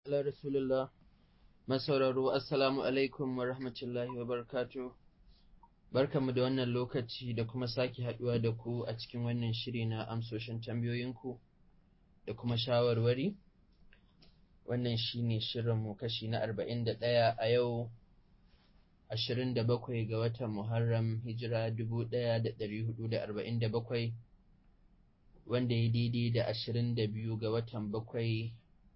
ala rasulullah masauraro assalamu alaikum wa rahmatullahi wa barakatuh barkanmu da wannan lokaci da kuma sake haduwa da ku a cikin wannan shiri na amsoshin tambayoyinku da kuma shawarwari wannan shine shirinmu kashi na arba'in da ɗaya a yau ashirin da bakwai ga watan muharram hijira dubu ɗaya da ɗari hudu da arba'in da bakwai wanda ya daidai da ashirin da biyu ga watan bakwai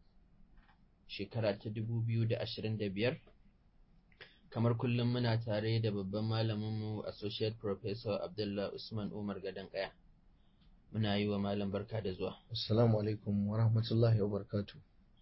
shekara ta dubu biyu da ashirin da biyar kamar kullum muna tare da babban malaminmu associate professor abdullah usman umar gadon kaya muna yi wa malam barka da zuwa assalamu alaikum wa rahmatullahi wa barakatu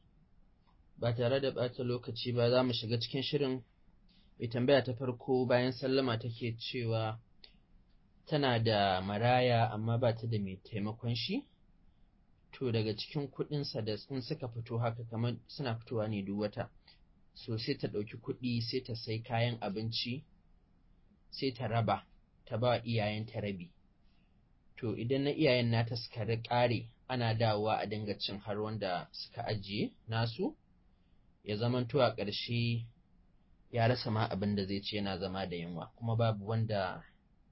ba tare da ɓata lokaci ba za mu shiga cikin shirin mai tambaya ta farko bayan sallama take cewa tana da maraya amma ba ta da mai taimakon shi to daga cikin kuɗinsa da in suka fito haka kamar suna fitowa ne duk wata so sai ta ɗauki kuɗi sai ta sai kayan abinci sai ta raba ta ba iyayen ta rabi to idan na iyayen nata suka ƙare ana dawowa a dinga cin har wanda suka ajiye nasu ya zamanto a ƙarshe ya rasa ma abin da zai ce yana zama da yunwa kuma babu wanda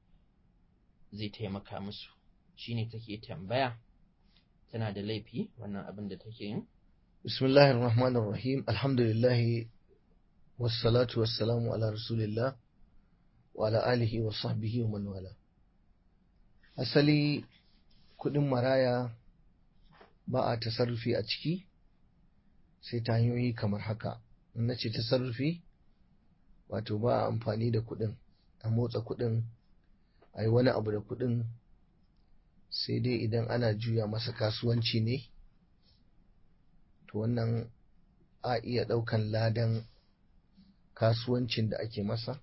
zai taimaka musu shine take tambaya tana da laifi wannan abin da take yin bismillahir rahmanir rahim alhamdulillah wassalatu wassalamu ala rasulillah wa ala alihi wa sahbihi wa man wala asali kudin maraya ba a tasarrufi a ciki sai ta hanyoyi kamar haka in na ce tasarrufi wato ba a amfani da kudin a motsa kudin a yi wani abu da kudin sai dai idan ana juya masa kasuwanci ne to wannan a iya ɗaukan ladan kasuwancin da ake masa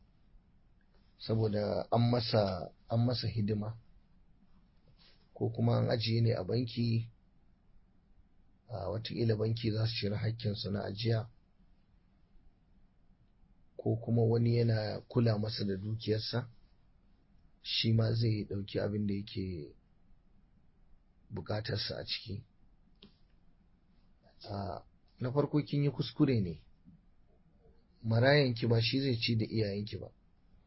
saboda an masa an masa hidima ko kuma an ajiye ne a banki a watakila banki za su cire hakkinsu na ajiya ko kuma wani yana kula masa da dukiyarsa shi ma zai ɗauki abin da yake bukatarsa a ciki na farko kin yi kuskure ne marayanki ba shi zai ci da iyayenki ba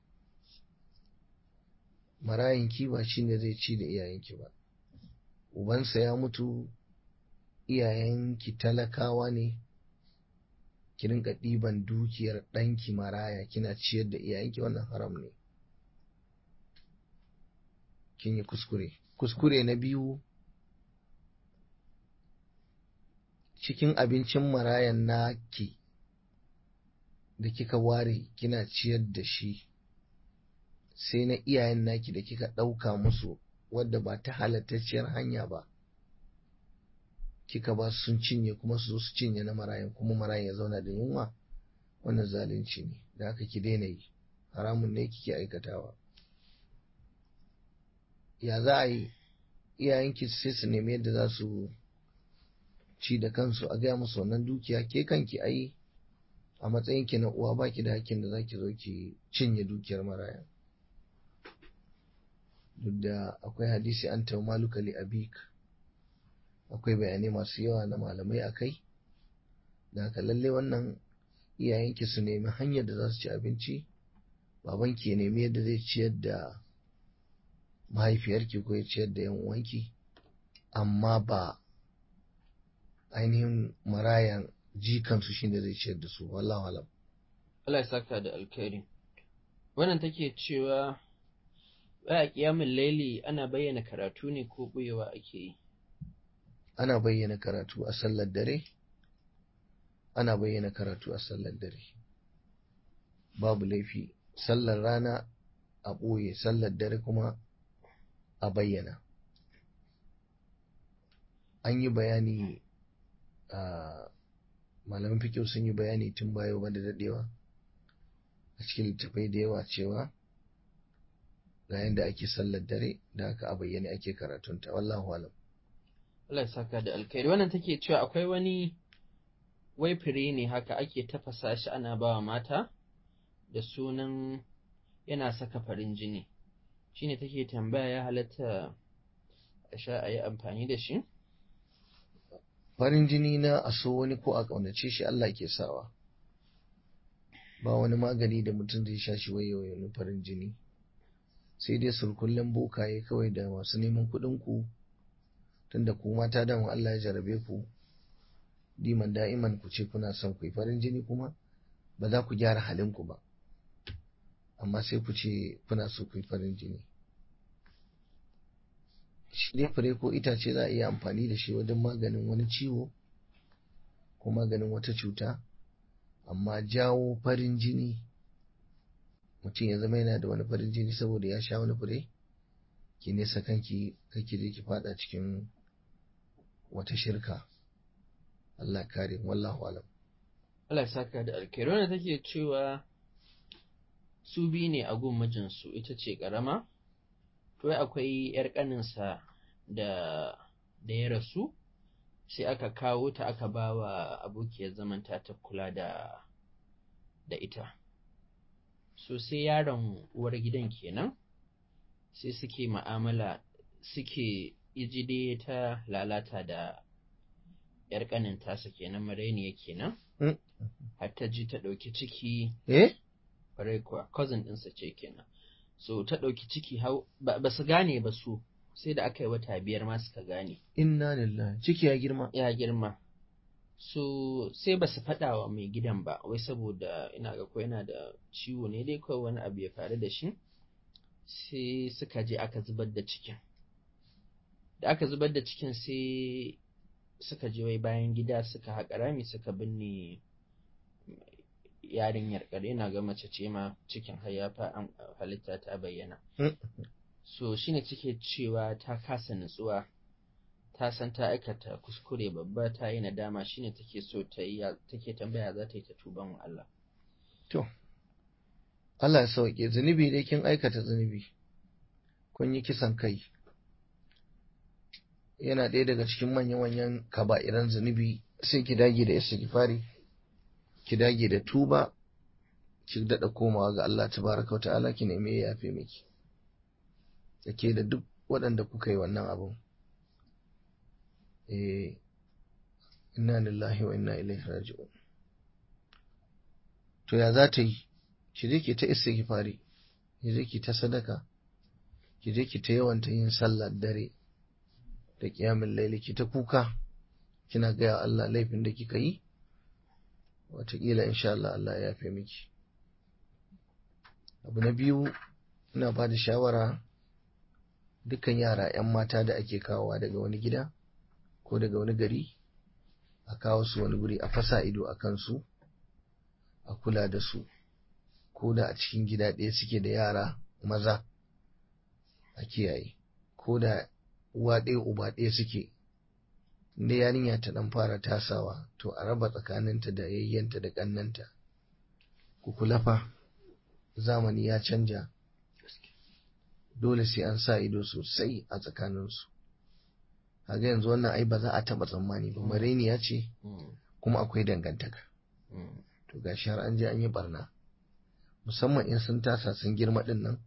marayanki ba shi ne zai ci da iyayenki ba ubansa ya mutu iyayenki talakawa ne ki rinka ɗiban dukiyar ɗanki maraya kina ciyar da iyayenki wannan haram ne kin yi kuskure kuskure na biyu cikin abincin marayan naki da kika ware kina ciyar da shi sai na iyayen naki da kika ɗauka musu wadda ba ta halattacciyar hanya ba kika ba sun cinye kuma su zo su cinye na marayan kuma marayan ya zauna da yunwa wannan zalunci ne da haka ki daina yi haramun ne kike aikatawa ya za a yi iyayenki sai su nemi yadda za su ci da kansu a gaya musu wannan dukiya ke kanki ai a matsayinki na uwa baki da hakkin da zaki zo ki cinye dukiyar maraya duk da akwai hadisi an ta maluka li abik akwai bayanai masu yawa na malamai a kai da haka lalle wannan iyayenki su nemi hanyar da za su ci abinci babanki ya nemi yadda zai ciyar da mahaifiyarki ko ya ciyar da yan uwanki amma ba ainihin marayan jikansu shi ne zai ciyar da su wallahu alam Allah ya saka da alkhairi wannan take cewa baya kiyamin laili ana bayyana karatu ne ko buyewa ake yi ana bayyana karatu a sallar dare ana bayyana karatu a sallar dare babu laifi sallar rana a ɓoye sallar dare kuma a bayyana an yi bayani a malamin fikiyo sun yi bayani tun baya ba da daɗewa a cikin littafai da yawa cewa ga yadda ake sallar dare da haka a bayyane ake karatunta wallahu alam Allah ya saka da alkhairi wannan take cewa akwai wani wai fure ne haka ake tafasa shi ana bawa mata da sunan yana saka farin jini shine take tambaya ya halatta a sha a yi amfani da shi farin jini na a so wani ko a ƙaunace shi Allah ke sawa ba wani magani da mutum zai sha shi waye waye farin jini sai dai surkullen bokaye kawai da masu neman kuɗin ku tunda ku mata dama Allah ya jarabe ku diman da'iman ku ce kuna son ku yi farin jini kuma ba za ku gyara halin ku ba amma sai ku ce kuna so ku yi farin jini shi dai fure ko itace za a iya amfani da shi wajen maganin wani ciwo ko maganin wata cuta amma jawo farin jini mutum ya zama yana da wani farin jini saboda ya sha wani fure ki nesa kanki kake je ki fada cikin wata shirka Allah kare wallahu alam Allah ya saka da alkhairi wanda take cewa su biyu ne a gun mijinsu ita ce karama to akwai yar kaninsa da da ya rasu sai aka kawo ta aka ba wa abokiyar zamanta ta kula da da ita so sai yaron uwar gidan kenan sai suke ma'amala suke ijide ta lalata da yar kanin tasa kenan marainiya kenan har ta ji ta ɗauki ciki eh kwarai kuwa cousin ɗinsa ce kenan so ta ɗauki ciki ba su gane ba su sai da aka yi wata biyar ma suka gane inna lillahi ciki ya girma ya girma so sai ba su faɗa wa mai gidan ba wai saboda ina ga ko yana da ciwo ne dai kawai wani abu ya faru da shi sai suka je aka zubar da cikin da aka zubar da cikin sai suka je wai bayan gida suka haƙa rami suka binne yarinyar kare na ga mace ce ma cikin hayyafa an halitta ta bayyana so shine cike cewa ta kasa nutsuwa ta san ta aikata kuskure babba ta yi nadama shine take so ta yi take tambaya za ta yi ta tuban wa Allah to Allah ya sauke zunubi dai kin aikata zunubi kun yi kisan kai yana ɗaya daga cikin manya-manyan kaba'iran zunubi sai ki dage da istighfari ki dage da tuba ki daɗa komawa ga Allah tabaraka wa ta'ala ki nemi ya yafe miki ke da duk waɗanda kuka yi wannan abun eh inna lillahi wa inna ilaihi raji'un to ya za ta yi ki je ki ta istighfari ki je ki ta sadaka ki je ki ta yawanta yin sallar dare da kiyamin laili ki ta kuka kina gaya Allah laifin da kika yi wataƙila insha Allah Allah ya yafe miki abu na biyu ina ba da shawara dukkan yara 'yan mata da ake kawowa daga wani gida ko daga wani gari a kawo su wani guri a fasa ido a kansu a kula da su ko da a cikin gida ɗaya suke da yara maza a kiyaye ko da uwa ɗaya uba ɗaya suke inda yarinya ta ɗan fara tasawa to a raba tsakaninta da yayyanta da ƙannanta ku kula fa zamani ya canja dole sai an sa ido sosai a tsakaninsu kaga yanzu wannan ai ba za a taɓa tsammani ba mareniya ce kuma akwai dangantaka to gashi har an je an yi barna musamman in sun tasa sun girma ɗin nan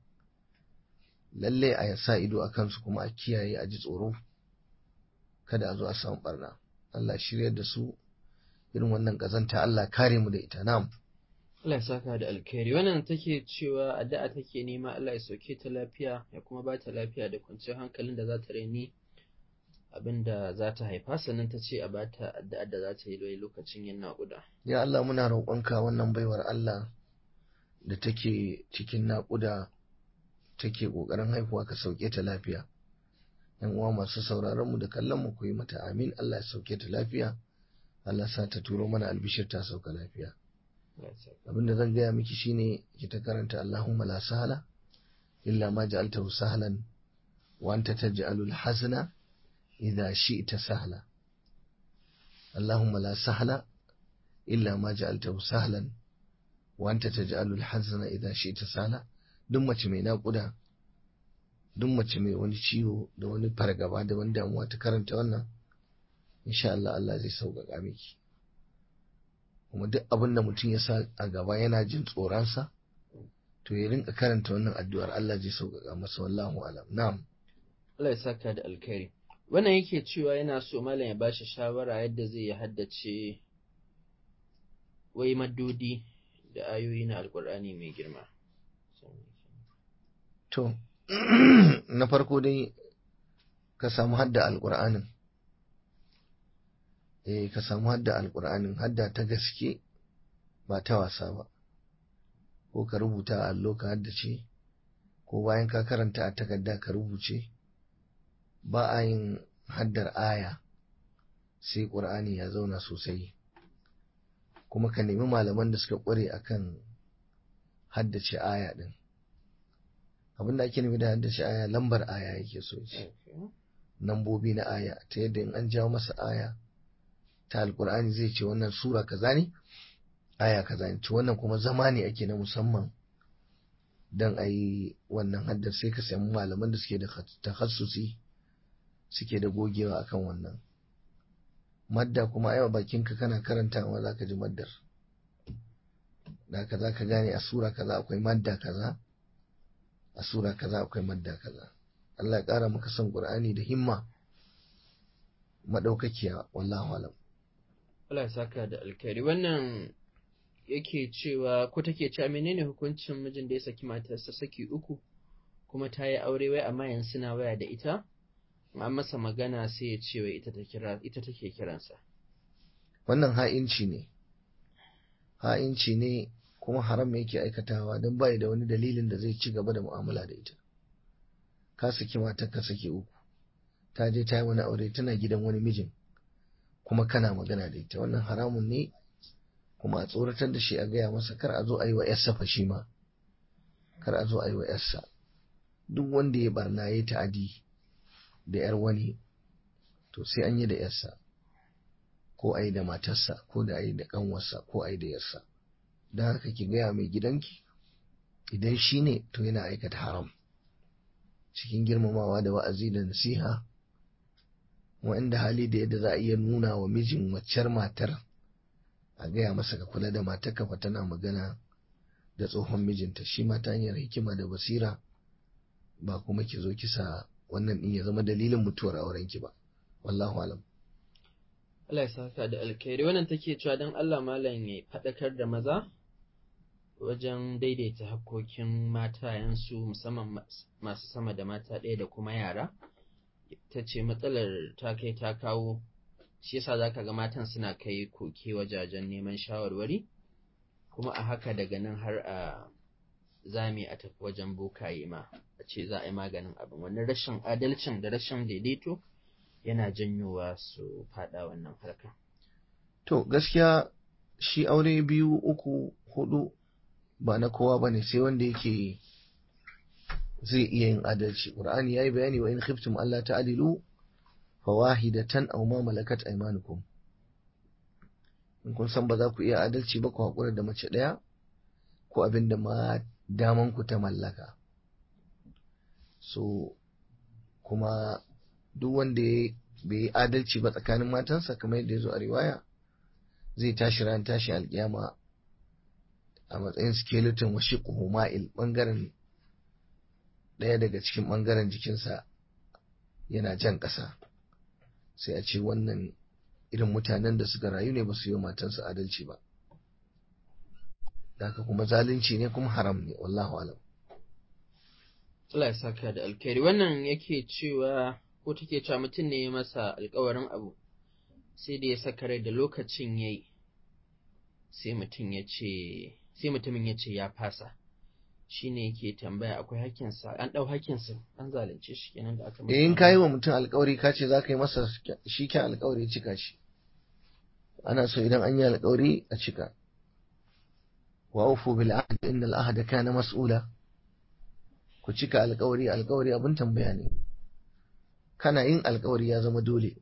lalle a sa ido a kansu kuma a kiyaye a ji tsoro kada a zo a samu barna Allah shiryar da su irin wannan kazanta Allah kare mu da ita na'am Allah ya saka da alkhairi wannan take cewa addu'a take nema Allah ya sauke ta lafiya ya kuma ba ta lafiya da kwanciyar hankalin da za ta raini abin da za ta haifa sannan ta ce a ba ta addu'a da za ta yi lokacin yin naƙuda ya Allah muna roƙonka wannan baiwar Allah da take cikin naƙuda take ƙoƙarin haihuwa ka sauke ta lafiya yan uwa masu sauraron mu da kallon mu ku yi mata amin Allah ya sauke ta lafiya Allah sa ta turo mana albishir ta sauka lafiya abin da zan gaya miki shine ki ta karanta Allahumma la sahla illa ma ja'altahu sahlan wa anta taj'alul hazna idha shi'ta sahla Allahumma la sahla illa ma ja'altahu sahlan wa anta taj'alul hazna idha shi'ta sahla duk mace mai naƙuda duk mace mai wani ciwo da wani fargaba da wani damuwa ta karanta wannan insha Allah Allah zai sauƙaƙa miki kuma duk abin da mutum ya sa a gaba yana jin tsoronsa to ya rinka karanta wannan addu'ar Allah zai sauƙaƙa masa wallahu alam na'am Allah ya saka da alkhairi wannan yake cewa yana so malam ya bashi shawara yadda zai yi haddace wai maddodi da ayoyi na alkur'ani mai girma to na farko dai ka samu hadda alƙur'anin eh ka samu hadda alƙur'anin hadda ta gaske ba ta wasa ba ko ka rubuta a allo ka haddace ko bayan ka karanta a takarda ka rubuce ba a yin haddar aya sai ƙur'ani ya zauna sosai kuma ka nemi malaman da suka ƙware akan haddace aya ɗin abin da ake nufi da haddace aya lambar aya yake so ce lambobi na aya ta yadda in an jawo masa aya ta alƙur'ani zai ce wannan sura kaza ne aya kaza ne to wannan kuma zama ne ake na musamman don a yi wannan haddar sai ka samu malaman da suke da takhassusi suke da gogewa akan wannan madda kuma yawa bakinka kana karantawa za ka ji maddar da ka za ka gane a sura kaza akwai madda kaza a sura kaza akwai madda kaza Allah ya ƙara maka son Qur'ani da himma madaukakiya wallahu alam Allah ya saka da alkhairi wannan yake cewa ko take cewa menene hukuncin mijin da ya saki matarsa saki uku kuma ta yi aure wai amma yanzu suna waya da ita an masa magana sai ya ce wai ita ta kira ita take kiransa wannan ha'inci ne ha'inci ne kuma haram yake aikatawa don bai da wani dalilin da zai ci gaba da mu'amala da ita ka saki matar ka saki uku ta je ta yi wani aure tana gidan wani mijin kuma kana magana da ita wannan haramun ne kuma a tsoratar da shi a gaya masa kar a zo a yi wa yarsa fa shi ma kar a zo a yi wa yarsa duk wanda ya barna ya ta'adi da yar wani to sai an yi da yarsa ko a yi da matarsa ko da a yi da kanwarsa ko a yi da yarsa don haka ki gaya mai gidanki idan shi ne to yana aikata haram cikin girmamawa da wa'azi da nasiha wa'inda hali da yadda za a iya nuna wa mijin waccar matar a gaya masa ka kula da matar kafa tana magana da tsohon mijinta shi ma ta hanyar hikima da basira ba kuma ki zo kisa wannan din ya zama dalilin mutuwar aurenki ba wallahu alam Allah ya saka da alkhairi wannan take cewa dan Allah malam ya faɗakar da maza wajen daidaita hakkokin matayensu musamman masu sama da mata ɗaya da kuma yara ta ce matsalar ta kai ta kawo shi yasa zaka ga matan suna kai koke wajajen neman shawarwari kuma a haka daga nan har a zami a tafi wajen bokaye ma a ce za a yi maganin abin wannan rashin adalcin da rashin daidaito yana janyowa su fada wannan harka to gaskiya shi aure biyu uku hudu ba na kowa ba ne sai wanda yake zai iya yin adalci ƙur'ani ya yi bayani wa in khiftum Allah ta'adilu fawahidatan aw ma malakat aymanukum in kun san ba za ku iya adalci ba ku haƙura da mace ɗaya ko abin da ma daman ku ta mallaka so kuma duk wanda bai yi adalci ba tsakanin matansa kamar yadda ya zo a riwaya zai tashi ran tashi alkiyama a matsayin skeleton wa shiqhu ma'il bangaren ɗaya daga cikin bangaren jikinsa yana jan ƙasa sai a ce wannan irin mutanen da suka rayu ne ba su yi matansu adalci ba haka kuma zalunci ne kuma haram ne wallahu alam Allah ya saka da alkhairi wannan yake cewa ko take cewa mutum ne ya masa alkawarin abu sai da ya saka rai da lokacin yayi sai mutum ya ce sai mutumin ya ce ya fasa shine yake tambaya akwai hakkinsa an dau hakkinsa an zalunce shi kenan da aka masa in kai wa mutum alkawari ka ce za ka yi masa shi kyan alkawari cika shi ana so idan an yi alkawari a cika wa ufu bil ahd inna al ahda kana mas'ula ku cika alkawari alkawari abin tambaya ne kana yin alkawari ya zama dole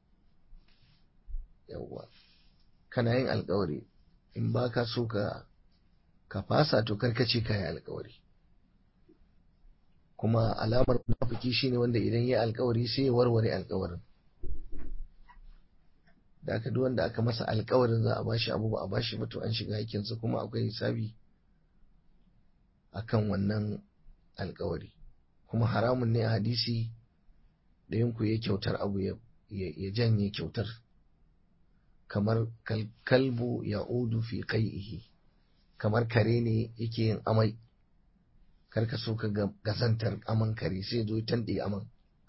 yawwa kana yin alkawari in ba ka so ka ka fasa to karkace ka yi alkawari kuma alamar munafiki shine wanda idan ya alkawari sai ya warware alkawarin da aka duk wanda aka masa alkawarin za a bashi abu ba a bashi ba to an shiga hakinsa kuma akwai hisabi akan wannan alkawari kuma haramun ne a hadisi ɗayan ku ya kyautar abu ya ya janye kyautar kamar kalbu ya udu fi qai'ihi kamar kare ne yake yin amai kar ka so ka gazantar aman kare sai zo tanɗe aman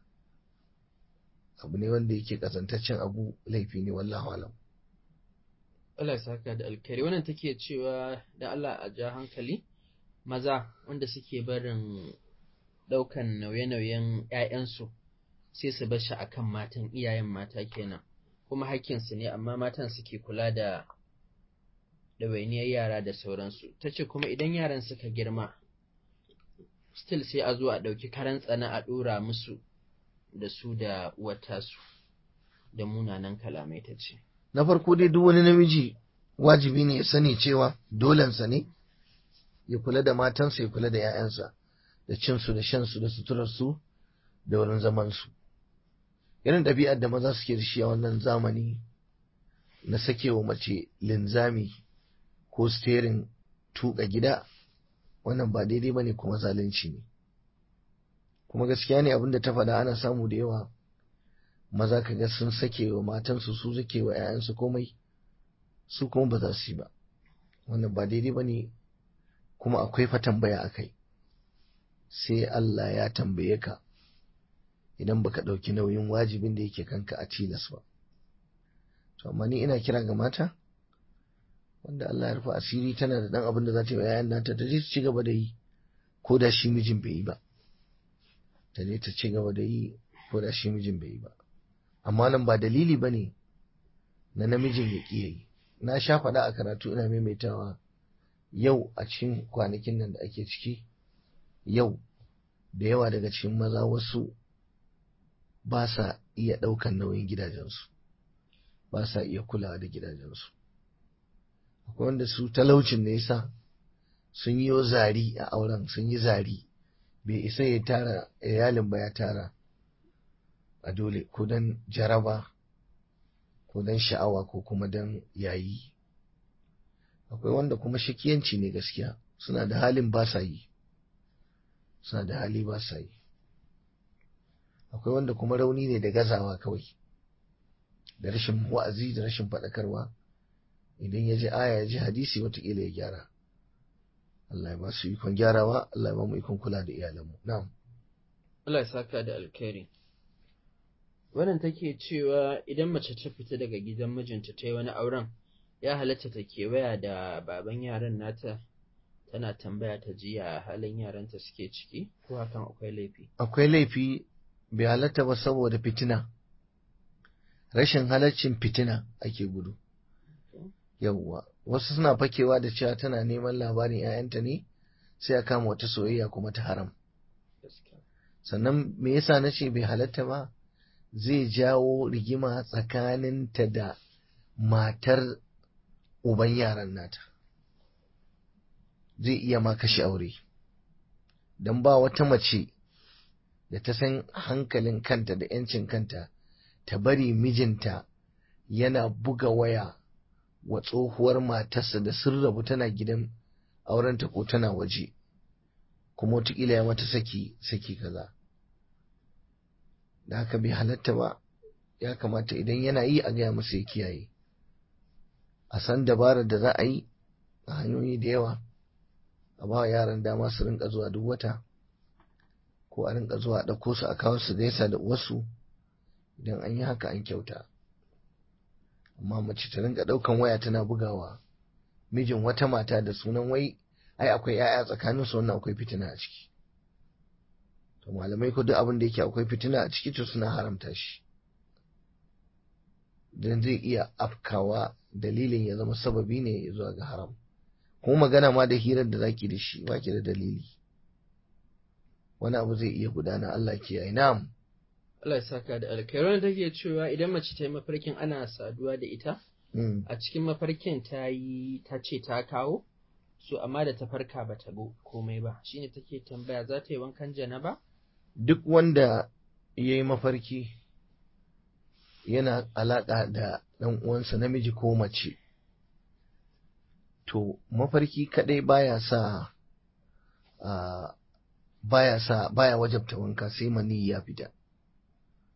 abu ne wanda yake kazantaccen abu laifi ne wallahu alam Allah ya saka da alkhairi wannan take cewa da Allah a ja hankali maza wanda suke barin ɗaukan nauye-nauyen ‘ya'yansu sai su bar shi akan matan iyayen mata kenan kuma hakkinsu ne amma matan suke kula da ɗawainiyar yara da sauransu ta ce kuma idan yaran suka girma still sai a zo a ɗauki karan tsana a ɗora musu da su da uwatasu da munanan kalamai ta ce na farko dai duk wani namiji wajibi ne ya sani cewa dolensa ne ya kula da matansa ya kula da 'ya'yansa da cinsu da shansu da suturarsu da wurin zamansu irin ɗabi'ar da maza suke da shi a wannan zamani na sakewa mace linzami ko steering tuka gida wannan ba daidai ba ne kuma zalunci ne kuma gaskiya ne abinda ta faɗa ana samu da yawa maza ka ga sun sake wa matansu su sake wa 'ya'yansu komai su kuma ba za su yi ba wannan ba daidai ba ne kuma akwai fa tambaya a kai sai Allah ya tambaye ka idan baka ɗauki nauyin wajibin da yake kanka a tilas ba to amma ni ina kira ga mata wanda Allah ya rufe asiri tana da ɗan abin da za ta yi wa 'ya'yan nata ta je ta ci gaba da yi ko da shi mijin bai yi ba ta je ta ci gaba da yi ko da shi mijin bai yi ba amma nan ba dalili ba ne na namijin ya ƙi yi na sha faɗa a karatu ina maimaitawa yau a cikin kwanakin nan da ake ciki yau da yawa daga cikin maza wasu ba sa iya ɗaukan nauyin gidajensu ba sa iya kulawa da gidajensu akwai wanda su talaucin ne yasa sun yi zari a auren sun yi zari bai isa ya tara iyalin ba ya tara a dole ko don jaraba ko don sha'awa ko kuma don yayi akwai wanda kuma shakiyanci ne gaskiya suna da halin ba sa yi suna da hali ba sa yi akwai wanda kuma rauni ne da gazawa kawai da rashin wa'azi da rashin faɗakarwa idan ya ji aya ya ji hadisi watakila ya gyara Allah ya ba su ikon gyarawa Allah ya ba mu ikon kula da iyalanmu na'am Allah ya saka da alkhairi wannan take cewa idan mace ta fita daga gidan mijinta ta yi wani auren ya halatta ta kewaya da baban yaran nata tana tambaya ta ji ya halin yaranta suke ciki ko hakan akwai laifi akwai laifi bai halatta ba saboda fitina rashin halaccin fitina ake gudu yawwa wasu suna fakewa da cewa tana neman labarin 'ya'yanta ne sai a kama wata soyayya kuma ta haram sannan me yasa na ce bai halatta ba zai jawo rigima tsakaninta da matar uban yaran nata zai iya ma kashe aure don ba wata mace da ta san hankalin kanta da 'yancin kanta ta bari mijinta yana buga waya wa tsohuwar matarsa da sun rabu tana gidan aurenta ko tana waje kuma wataƙila ya mata saki saki kaza da haka bai halatta ba ya kamata idan yana yi a gaya masa ya kiyaye a san dabarar da za a yi a hanyoyi da yawa a ba yaran dama su rinka zuwa duk wata ko a rinka zuwa a ɗauko su a kawo su gaisa da wasu idan an yi haka an kyauta amma mace ta rinka ɗaukan waya tana bugawa mijin wata mata da sunan wai ai akwai 'ya'ya tsakanin su wannan akwai fitina a ciki to malamai ko duk abin da yake akwai fitina a ciki to suna haramta shi dan zai iya afkawa dalilin ya zama sababi ne zuwa ga haram kuma magana ma da hirar da zaki da shi baki da dalili wani abu zai iya gudana Allah ke yi na'am Allah ya saka da alkhairi take cewa idan mace ta yi mafarkin ana saduwa da ita a cikin mafarkin ta yi ta ce ta kawo so amma da ta farka ba ta komai ba shine take tambaya za ta yi wankan janaba duk wanda ya yi mafarki yana alaƙa da ɗan uwansa namiji ko mace to mafarki kaɗai baya sa baya sa baya wajabta wanka sai mani ya fita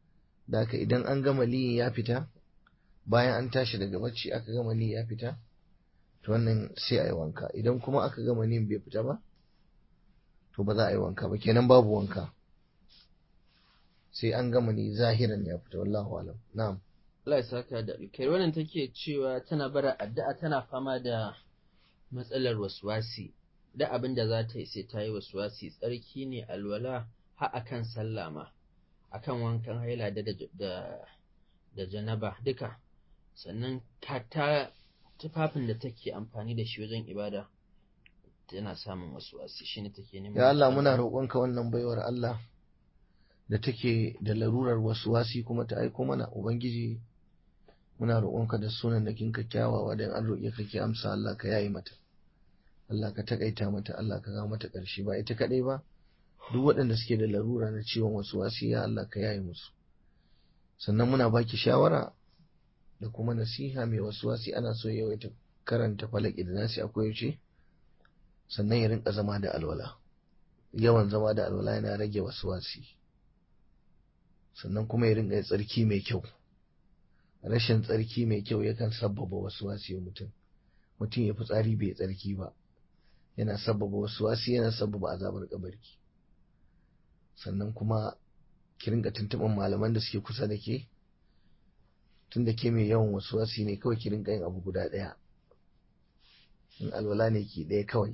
da haka idan an gama liyin ya fita bayan an tashi daga bacci aka gama liyin ya fita to wannan sai a yi wanka idan kuma aka gama liyin bai fita ba to ba za a yi wanka ba kenan babu wanka sai an gama ni zahiran ya fita wallahu alam na'am Allah ya saka da alkhairi wannan take cewa tana bara addu'a tana fama da matsalar waswasi da abin da za ta yi sai ta yi waswasi tsarki ne alwala har akan sallah ma akan wankan haila da da da janaba duka sannan ta tufafin da take amfani da shi wajen ibada tana samun waswasi shine take neman ya Allah muna roƙonka wannan baiwar Allah da take da larurar waswasi kuma ta aiko mana ubangiji muna roƙonka da sunan da kinka kyawawa dan an roƙe ka ki amsa Allah ka yayi mata Allah ka takaita mata Allah ka ga mata ƙarshe ba ita kadai ba duk waɗanda suke da larura na ciwon waswasi ya Allah ka yayi musu sannan muna baki shawara da kuma nasiha mai waswasi ana so yawaita karanta falaki da nasi akwai yaushe sannan ya rinka zama da alwala yawan zama da alwala yana rage waswasi sannan kuma ya rinka tsarki mai kyau rashin tsarki mai kyau yakan sabbaba waswasi wa mutum mutum ya fi tsari bai tsarki ba yana sabbaba waswasi yana sabbaba azabar kabari sannan kuma ki rinka tuntuɓin malaman da suke kusa da ke tun da ke mai yawan waswasi ne kawai ki rinka yin abu guda ɗaya in alwala ne ki ɗaya kawai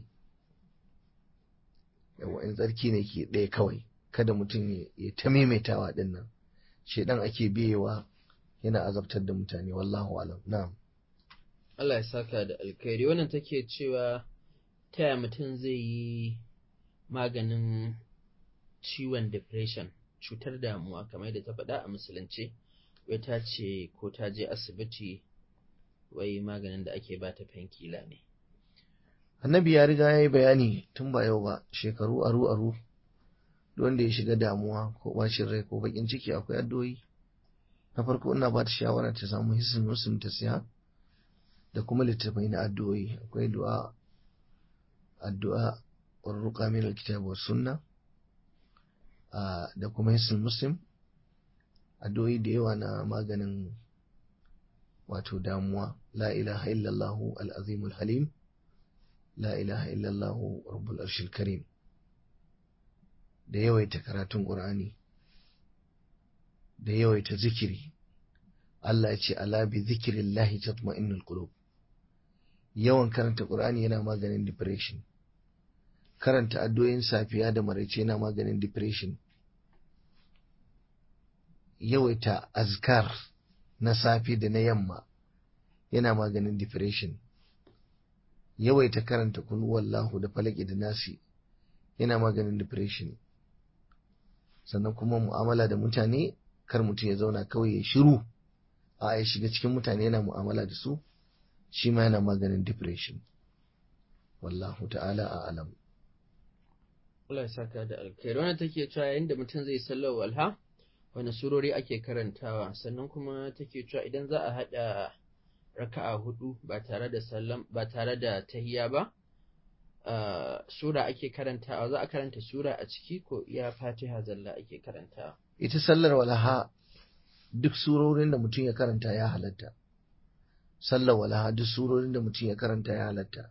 yawa in tsarki ne ke ɗaya kawai kada mutum ya ta maimaitawa ɗin nan shedan ake biyewa yana azabtar da mutane wallahu alam na'am Allah ya saka da alkhairi wannan take cewa taya mutum zai yi maganin ciwon depression cutar damuwa kamar da ta faɗa a musulunce wai ta ce ko ta je asibiti wai maganin da ake bata fankila ne annabi ya riga ya yi bayani tun ba yau ba shekaru aru aru wanda ya shiga damuwa ko bacin rai ko bakin ciki akwai addu'o'i na farko ina ba ta shawara ta samu hissin muslim ta siya da kuma littattafai na addu'o'i akwai du'a addu'a warruqa min alkitab was sunna da kuma hissin muslim addu'o'i da yawa na maganin wato damuwa la ilaha illallah al-azim al-halim la ilaha illallah rabbul arshil karim da yawaita karatun qur'ani da yawaita zikiri Allah ya ce ala bi zikrillahi tatma'innul qulub yawan karanta qur'ani yana maganin depression karanta addu'o'in safiya da maraice yana maganin depression yawaita azkar na safe da na yamma yana maganin depression yawaita karanta kunu wallahu da falaki da nasi yana maganin depression sannan kuma mu'amala da mutane kar mutum ya zauna kawai ya shiru a ya shiga cikin mutane yana mu'amala da su shi ma yana maganin depression wallahu ta'ala a alam Allah ya saka da alkhairi wannan take cewa yayin da mutum zai sallar walha wani surori ake karantawa sannan kuma take cewa idan za a haɗa raka'a hudu ba tare da sallam ba tare da tahiya ba sura ake karantawa za a karanta sura a ciki ko iya fatiha zalla ake karantawa ita sallar walaha duk surorin da mutum ya karanta ya halatta sallar walaha duk surorin da mutum ya karanta ya halatta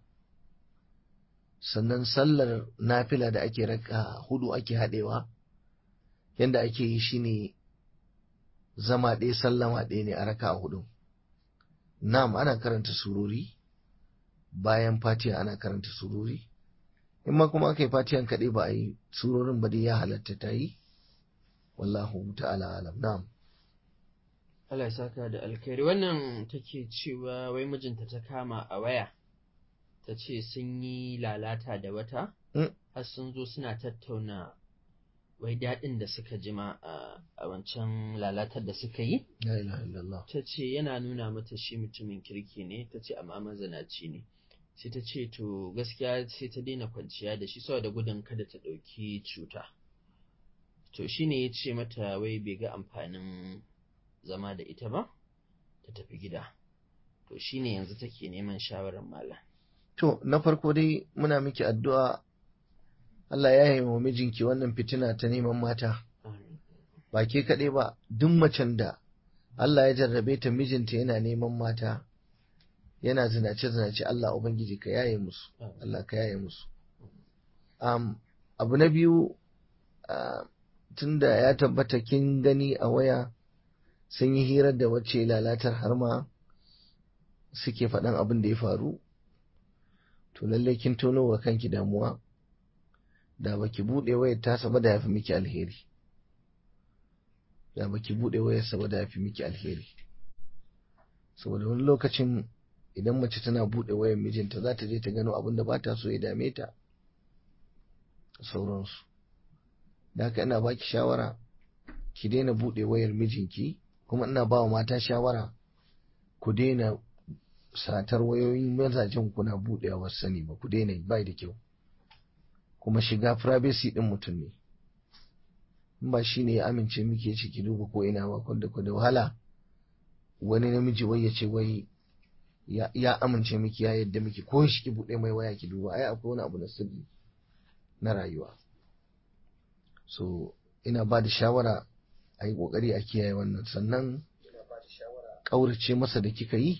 sannan sallar nafila da ake raka hudu ake haɗewa yadda ake yi shine zama ɗaya sallama ɗaya ne a raka hudu na'am ana karanta surori bayan fatiha ana karanta surori in ma kuma aka yi fatihan kaɗai ba a yi surorin ba dai ya halatta ta yi wallahu ta'ala alam na'am Allah ya saka da alkhairi wannan take cewa wai mijinta ta kama a waya ta ce sun yi lalata da wata har sun zo suna tattauna wai daɗin da suka jima a wancan lalatar da suka yi la ilaha illallah ta ce yana nuna mata shi mutumin kirki ne ta ce amma mazanaci ne sai ta ce to gaskiya sai ta daina kwanciya da shi saboda gudun kada ta ɗauki cuta to shi ne ya ce mata wai bai ga amfanin zama da ita ba ta tafi gida to shi ne yanzu take neman shawarar malam to na farko dai muna miki addu'a Allah ya yi wa mijinki wannan fitina ta neman mata ba ke kaɗai ba duk macen da Allah ya jarrabe ta mijinta yana neman mata yana zinace zinace Allah ubangiji ka yaye musu Allah ka yaye musu um, abu na biyu uh, tunda ya tabbata kin gani a waya sun yi hirar da wacce lalatar har ma suke faɗan abin da ya faru to lallai kin tono wa kanki damuwa da baki buɗe wayar tasa ba da ya fi miki alheri da baki buɗe wayar ba da ya fi miki alheri saboda wani lokacin idan mace tana buɗe wayar mijinta za ta je ta gano abin da ba ta so ya dame ta sauransu da haka ina baki shawara ki daina buɗe wayar mijinki kuma ina ba wa mata shawara ku daina satar wayoyin mazajen kuna buɗewa wasu sani ba ku daina bai da kyau kuma shiga privacy ɗin mutum ne in ba shi ne ya amince muke ciki duba ko ina ba kwanda da wahala wani namiji wai ya ce wai ya amince miki ya yadda miki ko shi ki buɗe mai waya ki duba ai akwai wani abu na sirri na rayuwa so ina ba da shawara a yi ƙoƙari a kiyaye wannan sannan ƙaurace masa da kika yi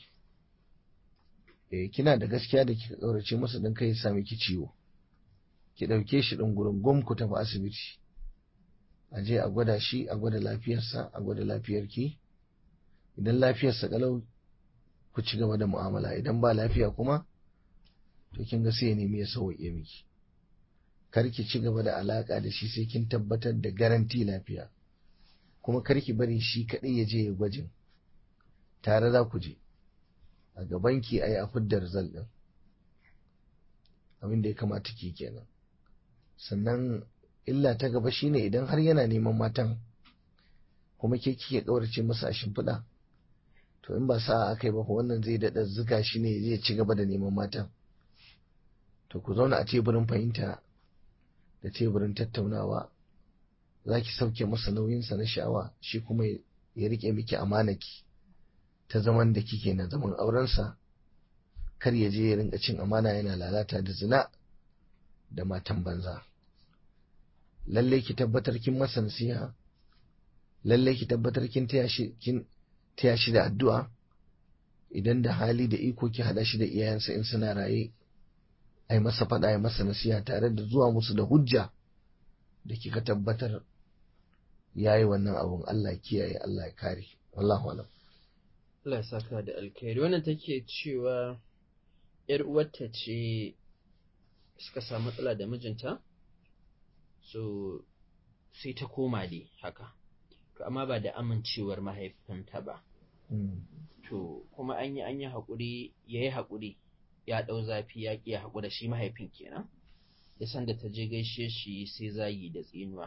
eh kina da gaskiya da kika ƙaurace masa don kai sami ki ciwo ki ɗauke shi ɗin gurin gom ku tafi asibiti a je a gwada shi a gwada lafiyarsa a gwada lafiyarki idan lafiyarsa ƙalau ku ci gaba da mu'amala idan ba lafiya kuma to kin ga sai ya nemi ya sauke miki kar ki ci gaba da alaka da shi sai kin tabbatar da garanti lafiya kuma kar ki bari shi kaɗai ya je ya gwajin tare za ku je a gaban ki ayi a fidda result din abin da ya kamata ki kenan sannan illa ta gaba shine idan har yana neman matan kuma ke kike kaurace masa a shimfiɗa to in ba sa'a aka yi ba wannan zai daɗa zuga shi ne zai ci gaba da neman matan to ku zauna a teburin fahimta da teburin tattaunawa za ki sauke masa nauyinsa na sha'awa shi kuma ya rike miki amanaki ta zaman da kike na zaman aurensa kar ya je ya rinka cin amana yana lalata da zina da matan banza lallai ki tabbatar kin masa nasiha lallai ki tabbatar kin taya shi kin taya shi da addu'a idan da hali da iko ki hada shi da iyayensa in suna raye ai masa faɗa ai masa nasiha tare da zuwa musu da hujja da kika tabbatar yayi wannan abun Allah kiyaye Allah ya kare wallahu alam Allah ya saka da alkhairi wannan take cewa yar uwarta ce suka samu matsala da mijinta so sai ta koma dai haka to amma ba da amincewar mahaifinta ba to kuma an yi an yi haƙuri ya yi haƙuri ya ɗau zafi ya ƙi ya haƙura shi mahaifin kenan ya san da ta je gaishe shi sai zagi da tsinuwa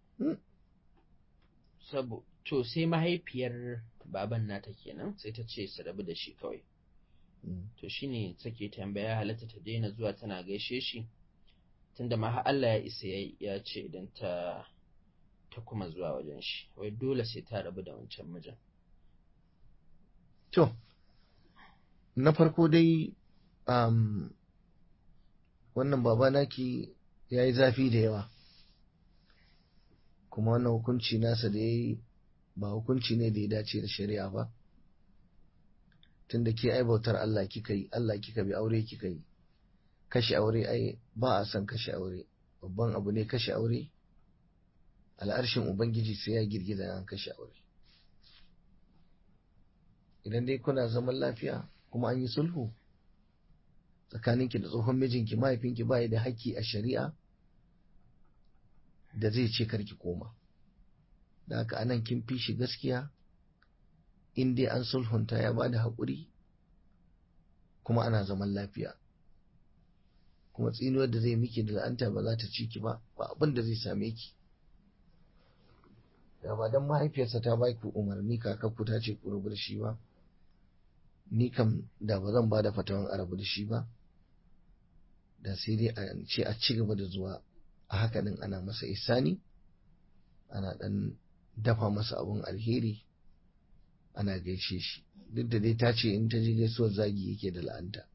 sabo to sai mahaifiyar baban nata kenan sai ta ce su rabu da shi kawai to shine take tambaya halatta ta daina zuwa tana gaishe shi tunda ma Allah ya isa ya ce idan ta ta kuma zuwa wajen shi wai dole sai ta rabu da wancan mijin to na farko dai um, wannan baba naki ya yi zafi da yawa kuma wannan hukunci nasa da ya yi ba hukunci ne da ya dace da shari'a ba tunda ke ai bautar Allah kika yi Allah kika bi aure kika yi kashe aure ai ba a son kashe aure babban abu ne kashe aure al'arshin ubangiji sai ya girgiza an kashe aure idan dai kuna zaman lafiya kuma an yi sulhu tsakaninki da tsohon mijinki mahaifinki ba da haƙƙi a shari'a da zai ce karki koma da haka anan kin fi shi gaskiya in dai an sulhunta ya ba da haƙuri kuma ana zaman lafiya kuma tsinuwar da zai miki da la'anta ba za ta ci ki ba ba abin da zai same ki da ba don mahaifiyarsa ta ba ku umarni kakakku ta ce ku rubu da shi ba ni kam da ba zan ba da fatawan a rabu da shi ba da sai dai a ce a ci gaba da zuwa a haka din ana masa isani ana dan dafa masa abun alheri ana gaishe shi duk da dai ta ce in ta je gaisuwar zagi yake da la'anta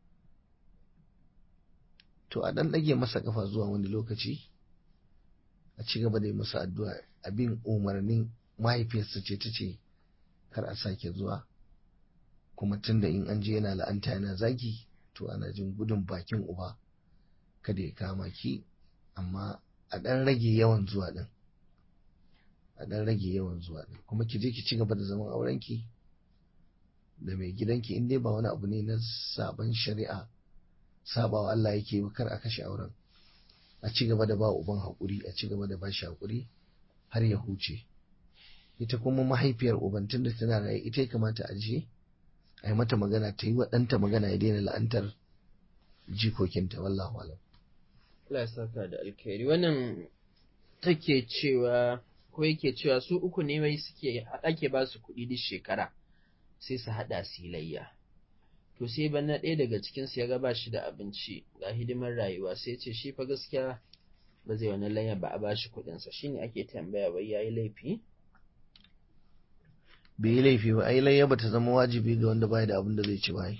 to a dan ɗage masa kafa zuwa wani lokaci a ci gaba da yi musu addu'a abin umarnin mahaifiyarsa ce ta ce kar a sake zuwa kuma tunda in an je yana la'anta yana zagi to ana jin gudun bakin uba kada ya kama ki amma a ɗan rage yawan zuwa ɗin a ɗan rage yawan zuwa ɗin kuma ki je ki ci gaba da zaman aurenki da mai gidanki in dai ba wani abu ne na sabon shari'a sabawa Allah yake ba kar a kashe auren a ci gaba da ba uban haƙuri a ci gaba da ba shi haƙuri har ya huce ita kuma mahaifiyar uban tunda tana raye ita ya kamata a je a yi mata magana ta yi wa ɗanta magana ya daina la'antar jikokinta wallahu alam Allah ya saka da alkhairi wannan take cewa ko yake cewa su uku ne wai suke ake ba su kuɗi duk shekara sai su haɗa silayya to sai banna ɗaya daga cikin su ya ga ba shi da abinci ga hidimar rayuwa sai ce shi fa gaskiya ba zai wani layya ba a ba shi kuɗin sa shine ake tambaya wai yayi laifi bai yi laifi ba ai layya bata zama wajibi ga wanda bai da abin da zai ci ba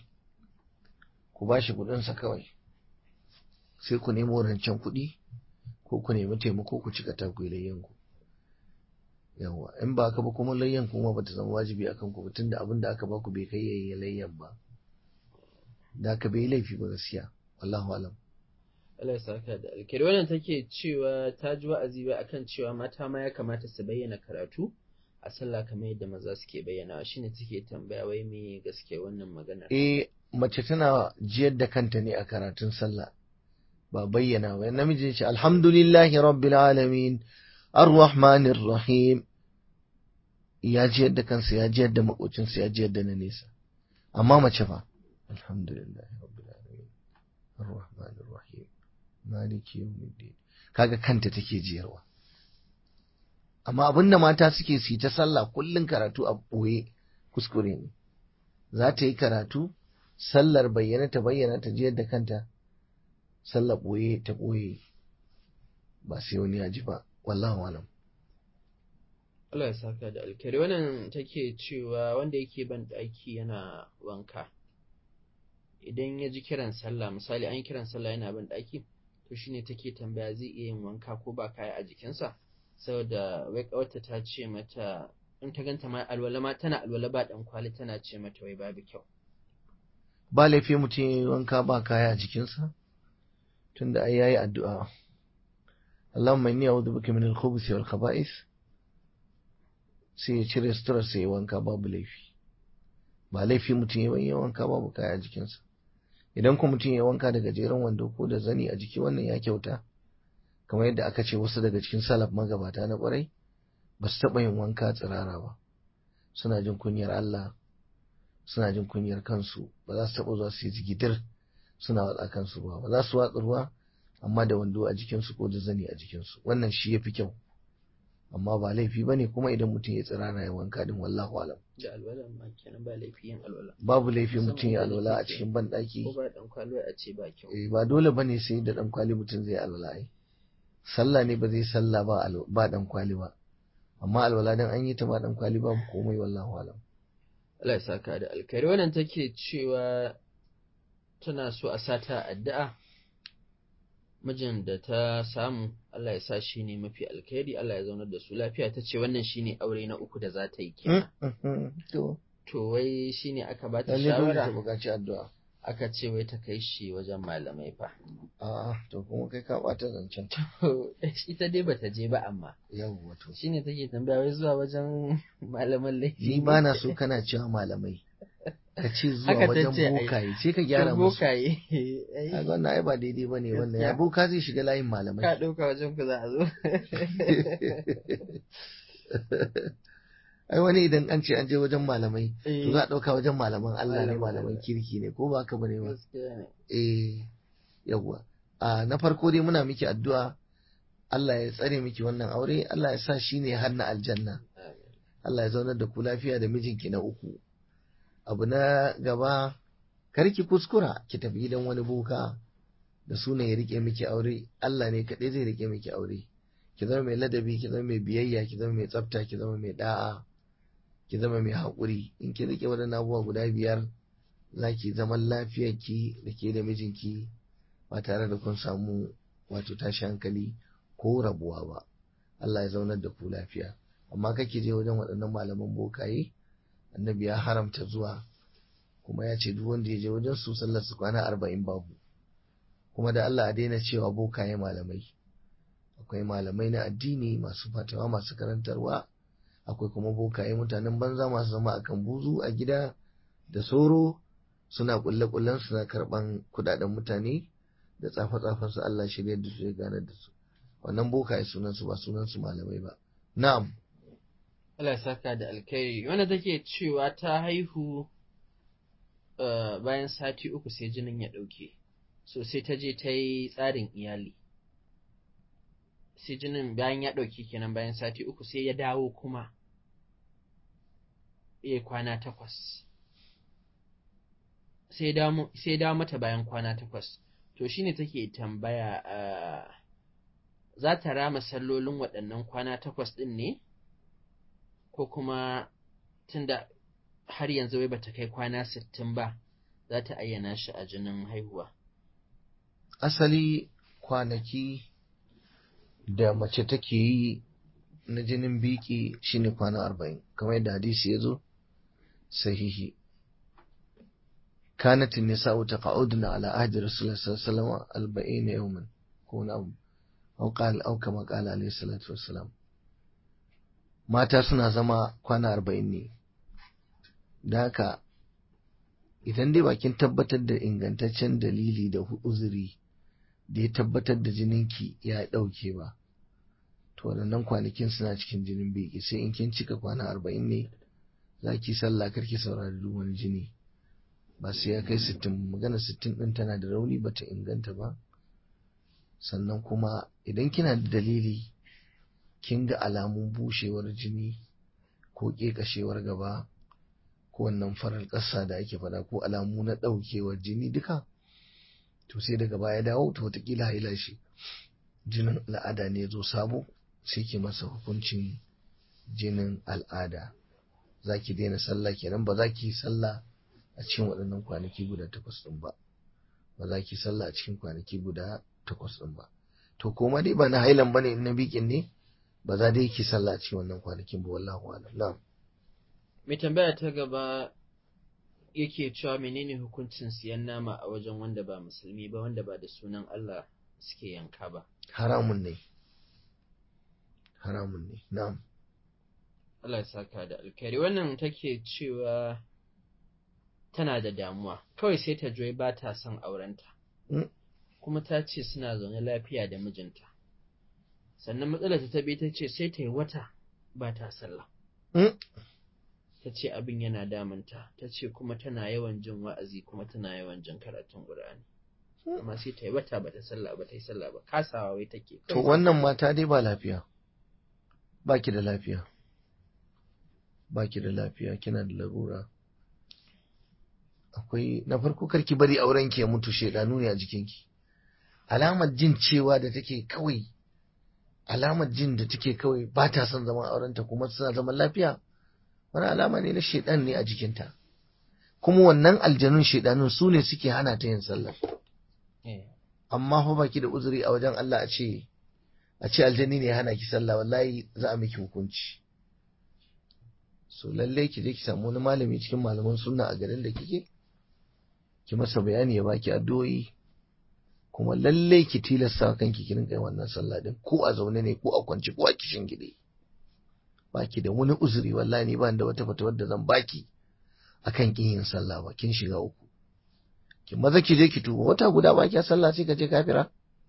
ku ba shi kuɗin sa kawai sai ku nemo rancen kuɗi ko ku nemi taimako ku cika ta ku yi layyan ku yawa in ba ka ba kuma layyan kuma bata zama wajibi akan ku tun da abin da aka baku bai kai yayi layyan ba da ka bai laifi ba gaskiya wallahu alam Allah ya saka da alkhairi wannan take cewa ta ji wa'azi ba akan cewa mata ma ya kamata su bayyana karatu a sallah kamar yadda maza suke bayyana shine take tambaya wai me gaskiya wannan maganar eh mace tana jiyar da kanta ne a karatun sallah ba bayyana ba namiji ce alhamdulillahi rabbil alamin ar-rahmanir rahim ya jiyar da kansa ya jiyar da makocinsa ya jiyar da na nesa amma mace fa alhamdulillahi rabbil alamin ar-rahmanir rahim maliki yawmiddin kaga kanta take jiyarwa amma abinda mata suke su ta sallah kullun karatu a boye kuskure ne za ta yi karatu sallar bayyana ta bayyana ta jiyar da kanta sallar ɓoye ta ɓoye ba sai wani ya ji ba wallahu alam Allah ya saka da alkhairi wannan take cewa wanda yake ban ɗaki yana wanka idan ya ji kiran sallah misali an yi kiran sallah yana ban ɗaki to shine take tambaya zai iya yin wanka ko ba kaya a jikinsa saboda wai kawarta ta ce mata in ta ganta ma alwala ma tana alwala ba dan kwali tana ce mata wai babu kyau ba laifi mutum ya yi wanka ba kaya a jikinsa tunda ai yayi addu'a Allahumma inni a'udhu bika min al-khubuthi wal khaba'ith sai ya cire suturar sai ya wanka babu laifi ba laifi mutum ya yi wanka babu kaya a jikinsa idan kuma mutum ya wanka da gajeren wando ko da zani a jiki wannan ya kyauta kamar yadda aka ce wasu daga cikin salaf magabata na kwarai ba su taɓa yin wanka tsirara ba suna jin kunyar Allah suna jin kunyar kansu ba za su taɓa zuwa su yi jigidir suna watsa kansu ruwa ba za su watsa ruwa amma da wando a jikinsu ko da zani a jikinsu wannan shi ya fi kyau amma ba laifi ba ne kuma idan mutum ya tsirara ya wanka din wallahu alam da alwala ma kenan ba laifi yin alwala babu laifi mutum ya alwala a cikin banɗaki ko ba dan kwalo a ce ba kyau eh ba dole ba ne sai da ɗan kwali mutum zai alwala ai sallah ne ba zai sallah ba ba ɗan kwali ba amma alwala dan an yi ta ba ɗan kwali babu komai wallahu alam Allah ya saka da alkhairi wannan take cewa tana so a sata addu'a mijin da ta samu Allah ya sa shi ne mafi alkhairi Allah ya zaunar da su lafiya ta ce wannan shine aure na uku da za ta yi kenan to to wai shine aka ba ta lalle dole ta shawara buƙaci addu'a aka ce wai ta kai shi wajen malamai fa a'a to kuma kai ka ɓata zancen to ita dai bata je ba amma yawwa to shine take tambaya wai zuwa wajen malaman laifi ni ba na so kana cewa malamai ka ce zuwa Haka ta wajen ce, ai. bokaye sai ka gyara Kan musu bokaye a wannan ai ba daidai bane wannan ya Gaskiya. boka zai shiga layin ka malamai ɗauka wajen ku za a zo ai wani idan an ce an je wajen malamai Eh, to za a ɗauka wajen malaman Allah ne Malaman malaman Allah. kirki ne ko ba haka bane ba gaskiya ne eh yawwa a na farko dai muna miki addu'a Allah ya tsare miki wannan aure Allah ya sa shi ne har na aljanna Amin. Allah ya zaunar da ku lafiya da mijinki na uku abu na gaba kar ki kuskura ki tafi gidan wani boka da suna ya rike miki aure Allah ne kaɗai zai rike miki aure ki zama mai ladabi ki zama mai biyayya ki zama mai tsafta ki zama mai da'a ki zama mai haƙuri in ki rike waɗannan abubuwa guda biyar za ki zaman lafiyarki da ke da mijinki ba tare da kun samu wato tashi hankali ko rabuwa ba Allah ya zaunar da ku lafiya amma kake je wajen waɗannan malaman bokaye annabi ya haramta zuwa kuma ya ce duk wanda ya je wajen su sallar su kwana arba'in babu kuma da Allah a daina cewa bokaye malamai akwai malamai na addini masu fatawa masu karantarwa akwai kuma bokaye mutanen banza masu zama akan buzu a gida da soro suna kulle kullen suna karban kudaden mutane da tsafa tsafan su Allah shirya da su ya gane da su wannan bokaye sunan su ba sunan su malamai ba na'am Allah saka da alkhairi wanda take cewa ta haihu bayan sati uku sai jinin ya ɗauke so sai ta je ta yi tsarin iyali sai jinin bayan ya ɗauki kenan bayan sati uku sai ya dawo kuma ya kwana takwas sai ya dawo mata bayan kwana takwas to shine take tambaya za ta rama sallolin waɗannan kwana takwas ɗin ne ko kuma tunda har yanzu wai bata kai kwana sittin ba za ta ayyana shi a jinin haihuwa asali kwanaki da mace take yi na jinin biki shine kwana arba'in kamar yadda hadisi ya zo sahihi كانت النساء تقعدن على عهد رسول الله صلى الله عليه وسلم أربعين يوما كون أو أو قال أو كما قال عليه الصلاة والسلام mata suna zama kwana arba'in ne da haka idan dai bakin tabbatar da ingantaccen dalili da uzuri da ya tabbatar da jininki ya ɗauke ba to waɗannan kwanakin suna cikin jinin biki sai in kin cika kwana arba'in ne za ki sallah karki saurari duk wani jini ba sai ya kai sittin magana sittin ɗin tana da rauni bata inganta ba sannan kuma idan kina da dalili kin ga alamun bushewar jini ko ƙeƙashewar gaba ko wannan farar ƙasa da ake faɗa ko alamu na ɗaukewar jini duka to sai daga baya dawo to wataƙila haila shi jinin al'ada ne zo sabo sai ki masa hukuncin jinin al'ada za ki daina sallah kenan ba za ki sallah a cikin waɗannan kwanaki guda takwas ɗin ba ba za ki sallah a cikin kwanaki guda takwas ɗin ba to koma dai ba na hailan ba ne na bikin ne ba za dai ki sallah a cikin wannan kwanakin ba wallahu alam na'am mai tambaya ta gaba yake cewa menene hukuncin siyan nama a wajen wanda ba musulmi ba wanda ba da sunan Allah suke yanka ba haramun ne haramun ne na'am Allah ya saka da alkhairi wannan take cewa tana da damuwa kawai sai ta joyi ba ta son aurenta kuma ta ce suna zaune lafiya da mijinta sannan matsalar ta tabi ta ce sai ta yi wata ba ta sallah ta ce abin yana damunta ta ce kuma tana yawan jin wa'azi kuma tana yawan jin karatun ƙur'ani amma sai ta yi wata ba ta sallah ba ta yi sallah ba kasawa wai take to wannan mata dai ba lafiya ba ki da lafiya ba ki da lafiya kina da larura akwai na farko karki bari auren ki ya mutu shedanu ne a jikinki alamar jin cewa da take kawai alamar jin da take kawai ba ta son zaman aurenta kuma suna zaman lafiya wani alama ne na shedan ne a jikinta kuma wannan aljanun shedanun su ne suke hana ta yin sallah amma fa baki da uzuri a wajen Allah a ce a ce aljani ne ya hana ki sallah wallahi za a miki hukunci so lalle ki je ki samu wani malami cikin malaman sunna a garin da kike ki masa bayani ya baki addu'o'i kuma lalle ki tilasta kanki ki rinka wannan sallah din ko a zaune ne ko a kwance ko a kishin gide baki da wani uzuri wallahi ni ba da wata fatawar da zan baki akan kin yin sallah ba kin shiga uku ki maza ki je ki tuba wata guda ba ki sallah sai ka je kafira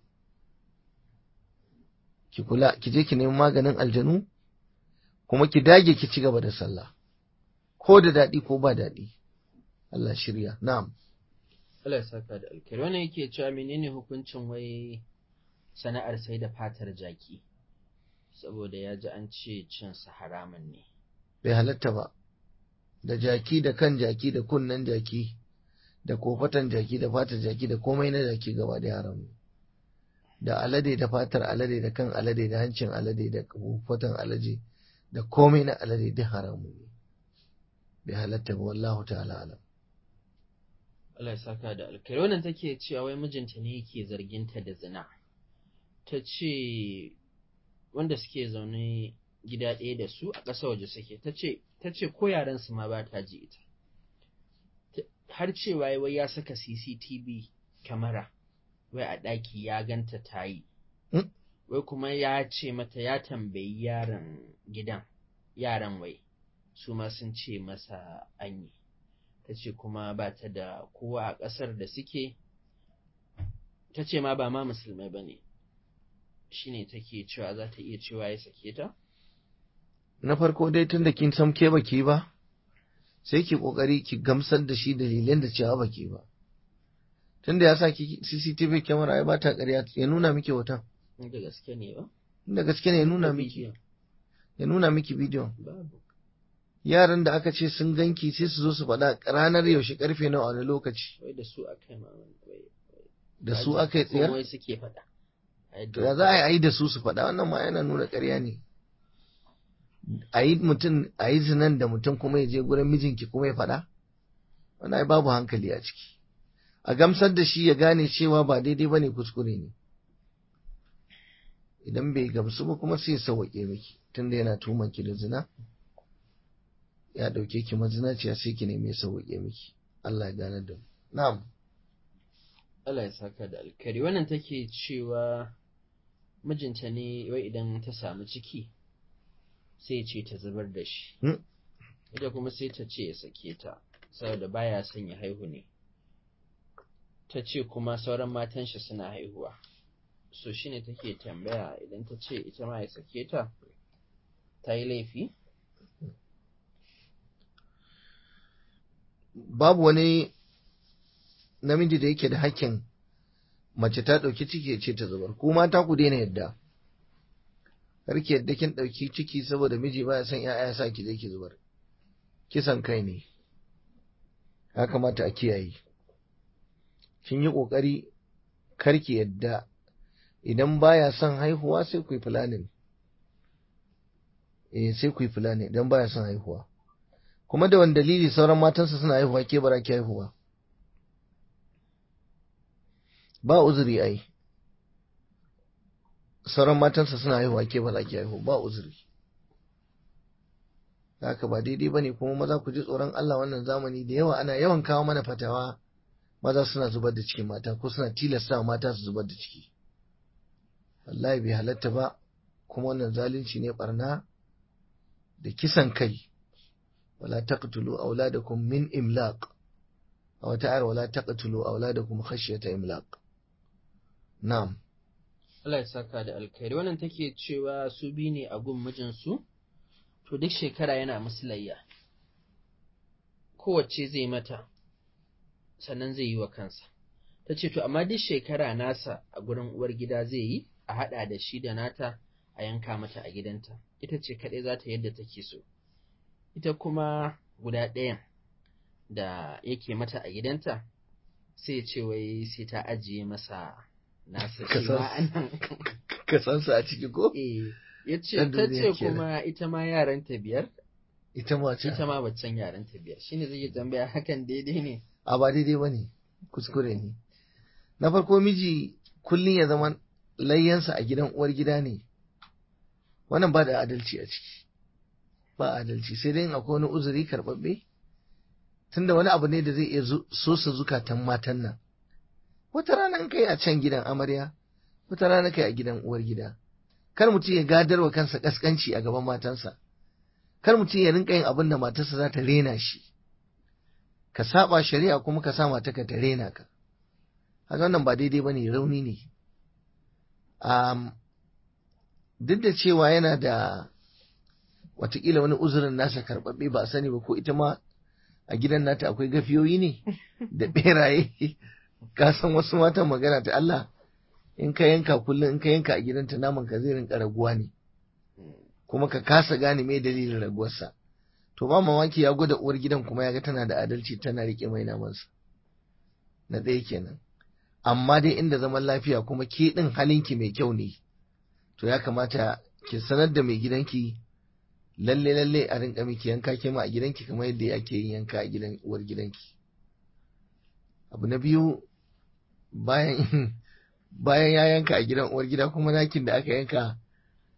ki kula ki je ki nemi maganin aljanu kuma ki dage ki ci gaba da sallah ko da daɗi ko ba daɗi Allah shirya na'am Allah ya saka da alkhairi wannan yake cewa menene hukuncin wai sana'ar sai da fatar jaki saboda ya ji an ce cin sa haramun ne bai halatta ba da jaki da kan jaki da kunnen jaki da kofatan jaki da fatar jaki da komai na jaki gaba da haram ne da alade da fatar alade da kan alade da hancin alade da kofatan alade da komai na alade duk haramun ne bai halatta ba wallahu ta'ala alam Allah ya saka da alkhairi wannan take cewa wai mijinta ne yake zarginta da zina ta ce wanda suke zaune gida ɗaya da su a ƙasa waje suke ta ce ko yaran su ma ba ta ji ita har cewa wai ya saka CCTV kamera wai a ɗaki ya ganta ta yi wai kuma ya ce mata ya tambayi yaran gidan yaran wai su ma sun ce masa an yi ta ce kuma ba ta da kowa a ƙasar da suke ta ce ma ba ma musulmai ba ne shi ne take cewa za ta iya cewa ya sake ta? na farko dai tun da kin san ke baki ba sai ki kokari ki gamsar da shi dalilan da cewa baki ba tun da ya sa ki CCTV camera ya bata ƙarya ya nuna miki hoton da gaske ne ba inda gaske ne ya nuna miki ya nuna miki bidiyon babu yaran da aka ce sun ganki sai su zo su faɗa ranar yaushe karfe nawa wani lokaci wai da su aka yi mamman wai da su aka yi tsayar wai suke faɗa to ya za a yi da su su faɗa wannan ma yana nuna ƙarya ne a yi mutum a yi zinan da mutum kuma ya je gurin mijinki kuma ya faɗa wannan ai babu hankali a ciki a gamsar da shi ya gane cewa ba daidai ba ne kuskure ne idan bai gamsu ba kuma sai ya sauwaƙe miki tunda yana tuman ki da zina ya ɗauke ki mazinaciya sai ki nemi ya sauwaƙe miki Allah ya gane da mu na'am Allah ya saka da alkari wannan take cewa mijinta ne wai idan ta samu ciki sai ce ta zubar da shi ita kuma sai ta ce ya sake ta saboda baya son ya haihu ne ta ce kuma sauran matan shi suna haihuwa so shine take tambaya idan ta ce ita ma ya sake ta ta yi laifi babu wani namiji da yake da hakkin mace ta ɗauki ciki ya ce ta zubar ku mata ku daina yadda karki yadda kin ɗauki ciki saboda miji baya son ya'ya sa ki je ki zubar kisan kai ne ya kamata a kiyaye kin yi ƙoƙari karki yadda idan baya son haihuwa sai ku yi planning eh sai ku yi planning idan baya son haihuwa kuma da wani dalili sauran matansa suna haihuwa ke bara ki haihuwa ba uzuri ai sauran matansa suna haihuwa ke ba ki haihu ba uzuri haka ba daidai bane kuma maza ku ji tsoron Allah wannan zamani da yawa ana yawan kawo mana fatawa maza suna zubar da cikin mata ko suna tilasta mata su zubar da ciki wallahi bai halatta ba kuma wannan zalunci ne barna da kisan kai wala taqtulu auladakum min imlaq a wata ayar wala taqtulu auladakum khashyata imlaq na'am Allah ya saka da alkhairi wannan take cewa su bi ne a gun mijinsu to duk shekara yana musu layya kowace zai mata sannan zai yi wa kansa ta ce to amma duk shekara nasa a gurin uwar gida zai yi a haɗa da shi da nata a yanka mata a gidanta ita ce kaɗai za ta yadda take so ita kuma guda ɗayan da yake mata a gidanta sai ce wai sai ta ajiye masa nasa shi ma anan ka san su a ciki ko eh ya ce Ɗan ta duniya ce kenan. kuma ita ma yaranta biyar ita ma ce ita ma baccan yaranta biyar shine zai yi tambaya hakan daidai ne a ba daidai bane kuskure ne na farko miji kullum ya zama layyansa a gidan uwar gida ne wannan ba da adalci a ciki ba adalci sai dai in akwai wani uzuri karɓaɓɓe tunda wani abu ne da zai iya zu- sosa zukatan matan nan wata rana in kai a can gidan amarya wata rana kai a gidan uwar gida kar mutum ya gadar wa kansa kaskanci a gaban matansa kar mutum ya rinka yin abin da matarsa za ta rena shi ka saba shari'a kuma ka sa matarka ta rena ka haka wannan ba daidai bane rauni ne um, duk da cewa yana da watakila wani uzurin nasa karɓaɓɓe ba a sani ba ko ita ma a gidan nata akwai gafiyoyi ne da ɓeraye ka san wasu matan magana ta Allah in ka yanka kullum in ka yanka a gidanta naman ka zai rinka raguwa ne kuma ka kasa gane me dalilin raguwarsa to ba mamaki ya gwada uwar gidan kuma ya ga tana da adalci tana rike mai namansa na ɗaya kenan amma dai inda zaman lafiya kuma ke ɗin halinki mai kyau ne to ya kamata ki sanar da mai gidanki lalle lalle a rinka miki yanka ke ma a gidanki kamar yadda ake yin yanka a gidan uwar gidanki abu na biyu bayan bayan ya yanka a gidan uwar gida kuma nakin da aka yanka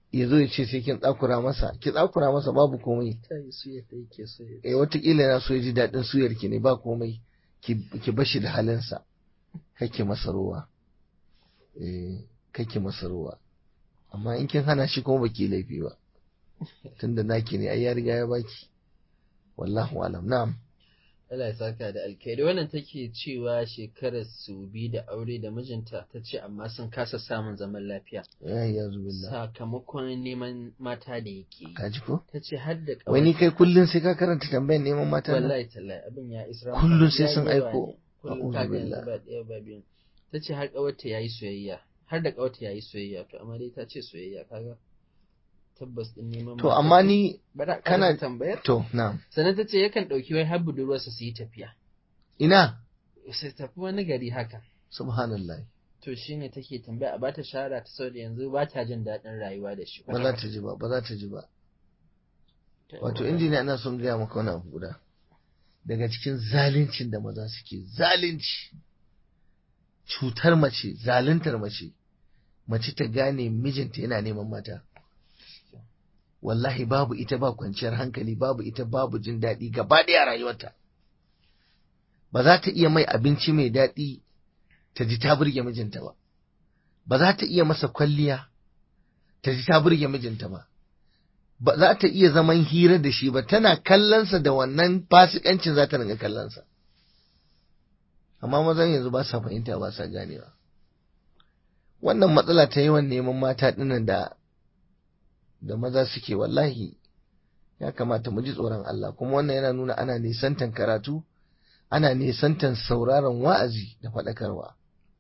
ya zo ya ce sai kin tsakura masa ki tsakura masa babu komai ta yi suya ta yake so ya eh watakila yana so ya ji daɗin suyar ki ne ba komai ki ki bashi da halinsa kake masa ruwa eh kake masa ruwa amma in kin hana shi kuma baki laifi ba tunda naki ne ai ya riga ya baki wallahu alam na'am Allah ya saka da alkhairi wannan take cewa shekarar su bi da aure da mijinta ta ce amma sun kasa samun zaman lafiya ya ya zubillah sakamakon neman mata da yake yi kaji ko ta ce har da wai ni kai kullun sai ka karanta tambayar neman mata na wallahi tallahi abin ya isra Kullum sai ya sun yawa aiko. ne. kullum A'udhu ka ga billah. yanzu ba ɗaya ba biyu ta ce har ƙawarta yayi soyayya har da ƙawarta yayi soyayya to amma dai ta ce soyayya kaga tabbas din neman to mata amma ce. ni Bara kana- kana tambayar to na'am sannan ta ce yakan ɗauki wai har budurwarsa su yi tafiya ina sai tafi wani gari haka subhanallah to shine take tambaya a bata shara ta saboda yanzu ba ta jin daɗin rayuwa da shi ba za ta ji ba ba za ta ji ba wato injiniya ina son gaya maka wani abu guda daga cikin zaluncin da maza suke zalunci cutar mace zaluntar mace mace ta gane mijinta yana neman mata wallahi babu ita ba kwanciyar hankali babu ita babu jin daɗi gaba ɗaya a rayuwarta ba za ta iya mai abinci mai daɗi ta ji ta burge mijinta ba ba za ta iya masa kwalliya ta ji ta burge mijinta ba ba za ta iya zaman hira da shi ba tana kallonsa da wannan fasikancin za ta ringa kallonsa amma mazan yanzu ba sa fahimta ba sa ganewa wannan matsala ta yawan neman mata dinnan da da maza suke wallahi ya kamata mu ji tsoron Allah kuma wannan yana nuna ana nisantan karatu ana nisantan sauraron wa'azi da faɗakarwa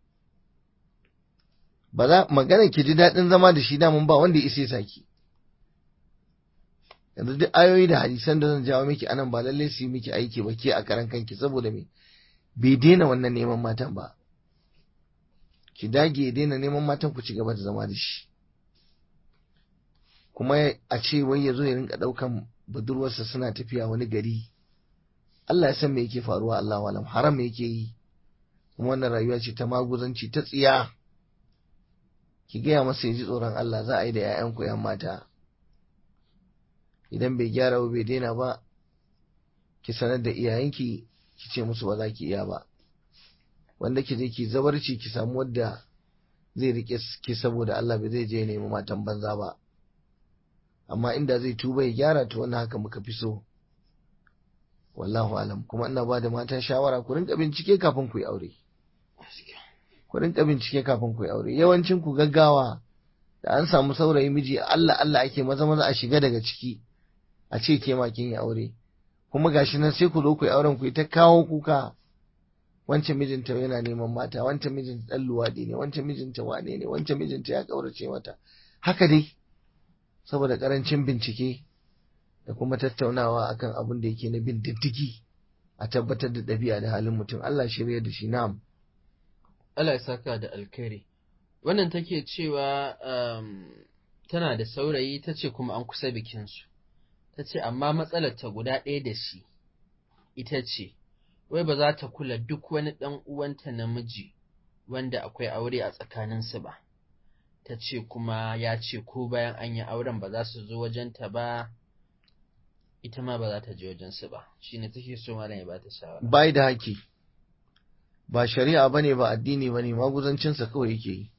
ba za magana ki ji daɗin zama da shi damun ba wanda ya isa ya saki yanzu duk ayoyi da hadisan da zan jawo miki anan ba lalle su yi miki aiki ba ke a karan kanki saboda me bai daina wannan neman matan ba ki dage ya daina neman matan ku ci gaba da zama da shi kuma a ce wai ya zo ya rinka ɗaukan budurwarsa suna tafiya wani gari Allah ya san me yake faruwa Allah walam haram me yake yi kuma wannan rayuwa ce ta maguzanci ta tsiya ki gaya masa ya ji tsoron Allah za a yi da 'ya'yanku 'yan mata idan bai gyara ba bai daina ba ki sanar da iyayenki ki ce musu ba za ki iya ba wanda ki je ki zabarci ki samu wadda zai rike ki saboda Allah bai zai je nemi matan banza ba amma inda zai tuba ya gyara to wannan haka muka fi so wallahu alam kuma ina ba da mata shawara ku rinka bincike kafin ku yi aure ku rinka bincike kafin ku yi aure yawancin ku gaggawa da an samu saurayi miji Allah Allah ake maza maza a shiga daga ciki a ce ke ma kin yi aure kuma gashi nan sai ku zo ku yi auren ku yi ta kawo kuka wancan mijinta yana neman mata wancan mijinta dan luwadi ne wancan mijinta wane ne wancan mijinta ya kaurace mata haka dai saboda karancin bincike da kuma tattaunawa akan abin da yake na bin diddigi a tabbatar da ɗabi'a da halin mutum Allah shirya da shi na'am Allah ya saka da alkhairi wannan take cewa um, tana da saurayi ta ce kuma an kusa bikinsu ta ce amma matsalar ta guda ɗaya da shi ita ce wai ba za ta kula duk wani ɗan uwanta namiji wanda akwai aure a tsakaninsu ba ta ce kuma ya ce ko bayan an yi auren ba za su zo wajenta ba ita ma ba za ta je wajensu ba shine take so malam ya ba ta shawara bai da haki ba shari'a bane ba addini bane maguzancinsa kawai yake yi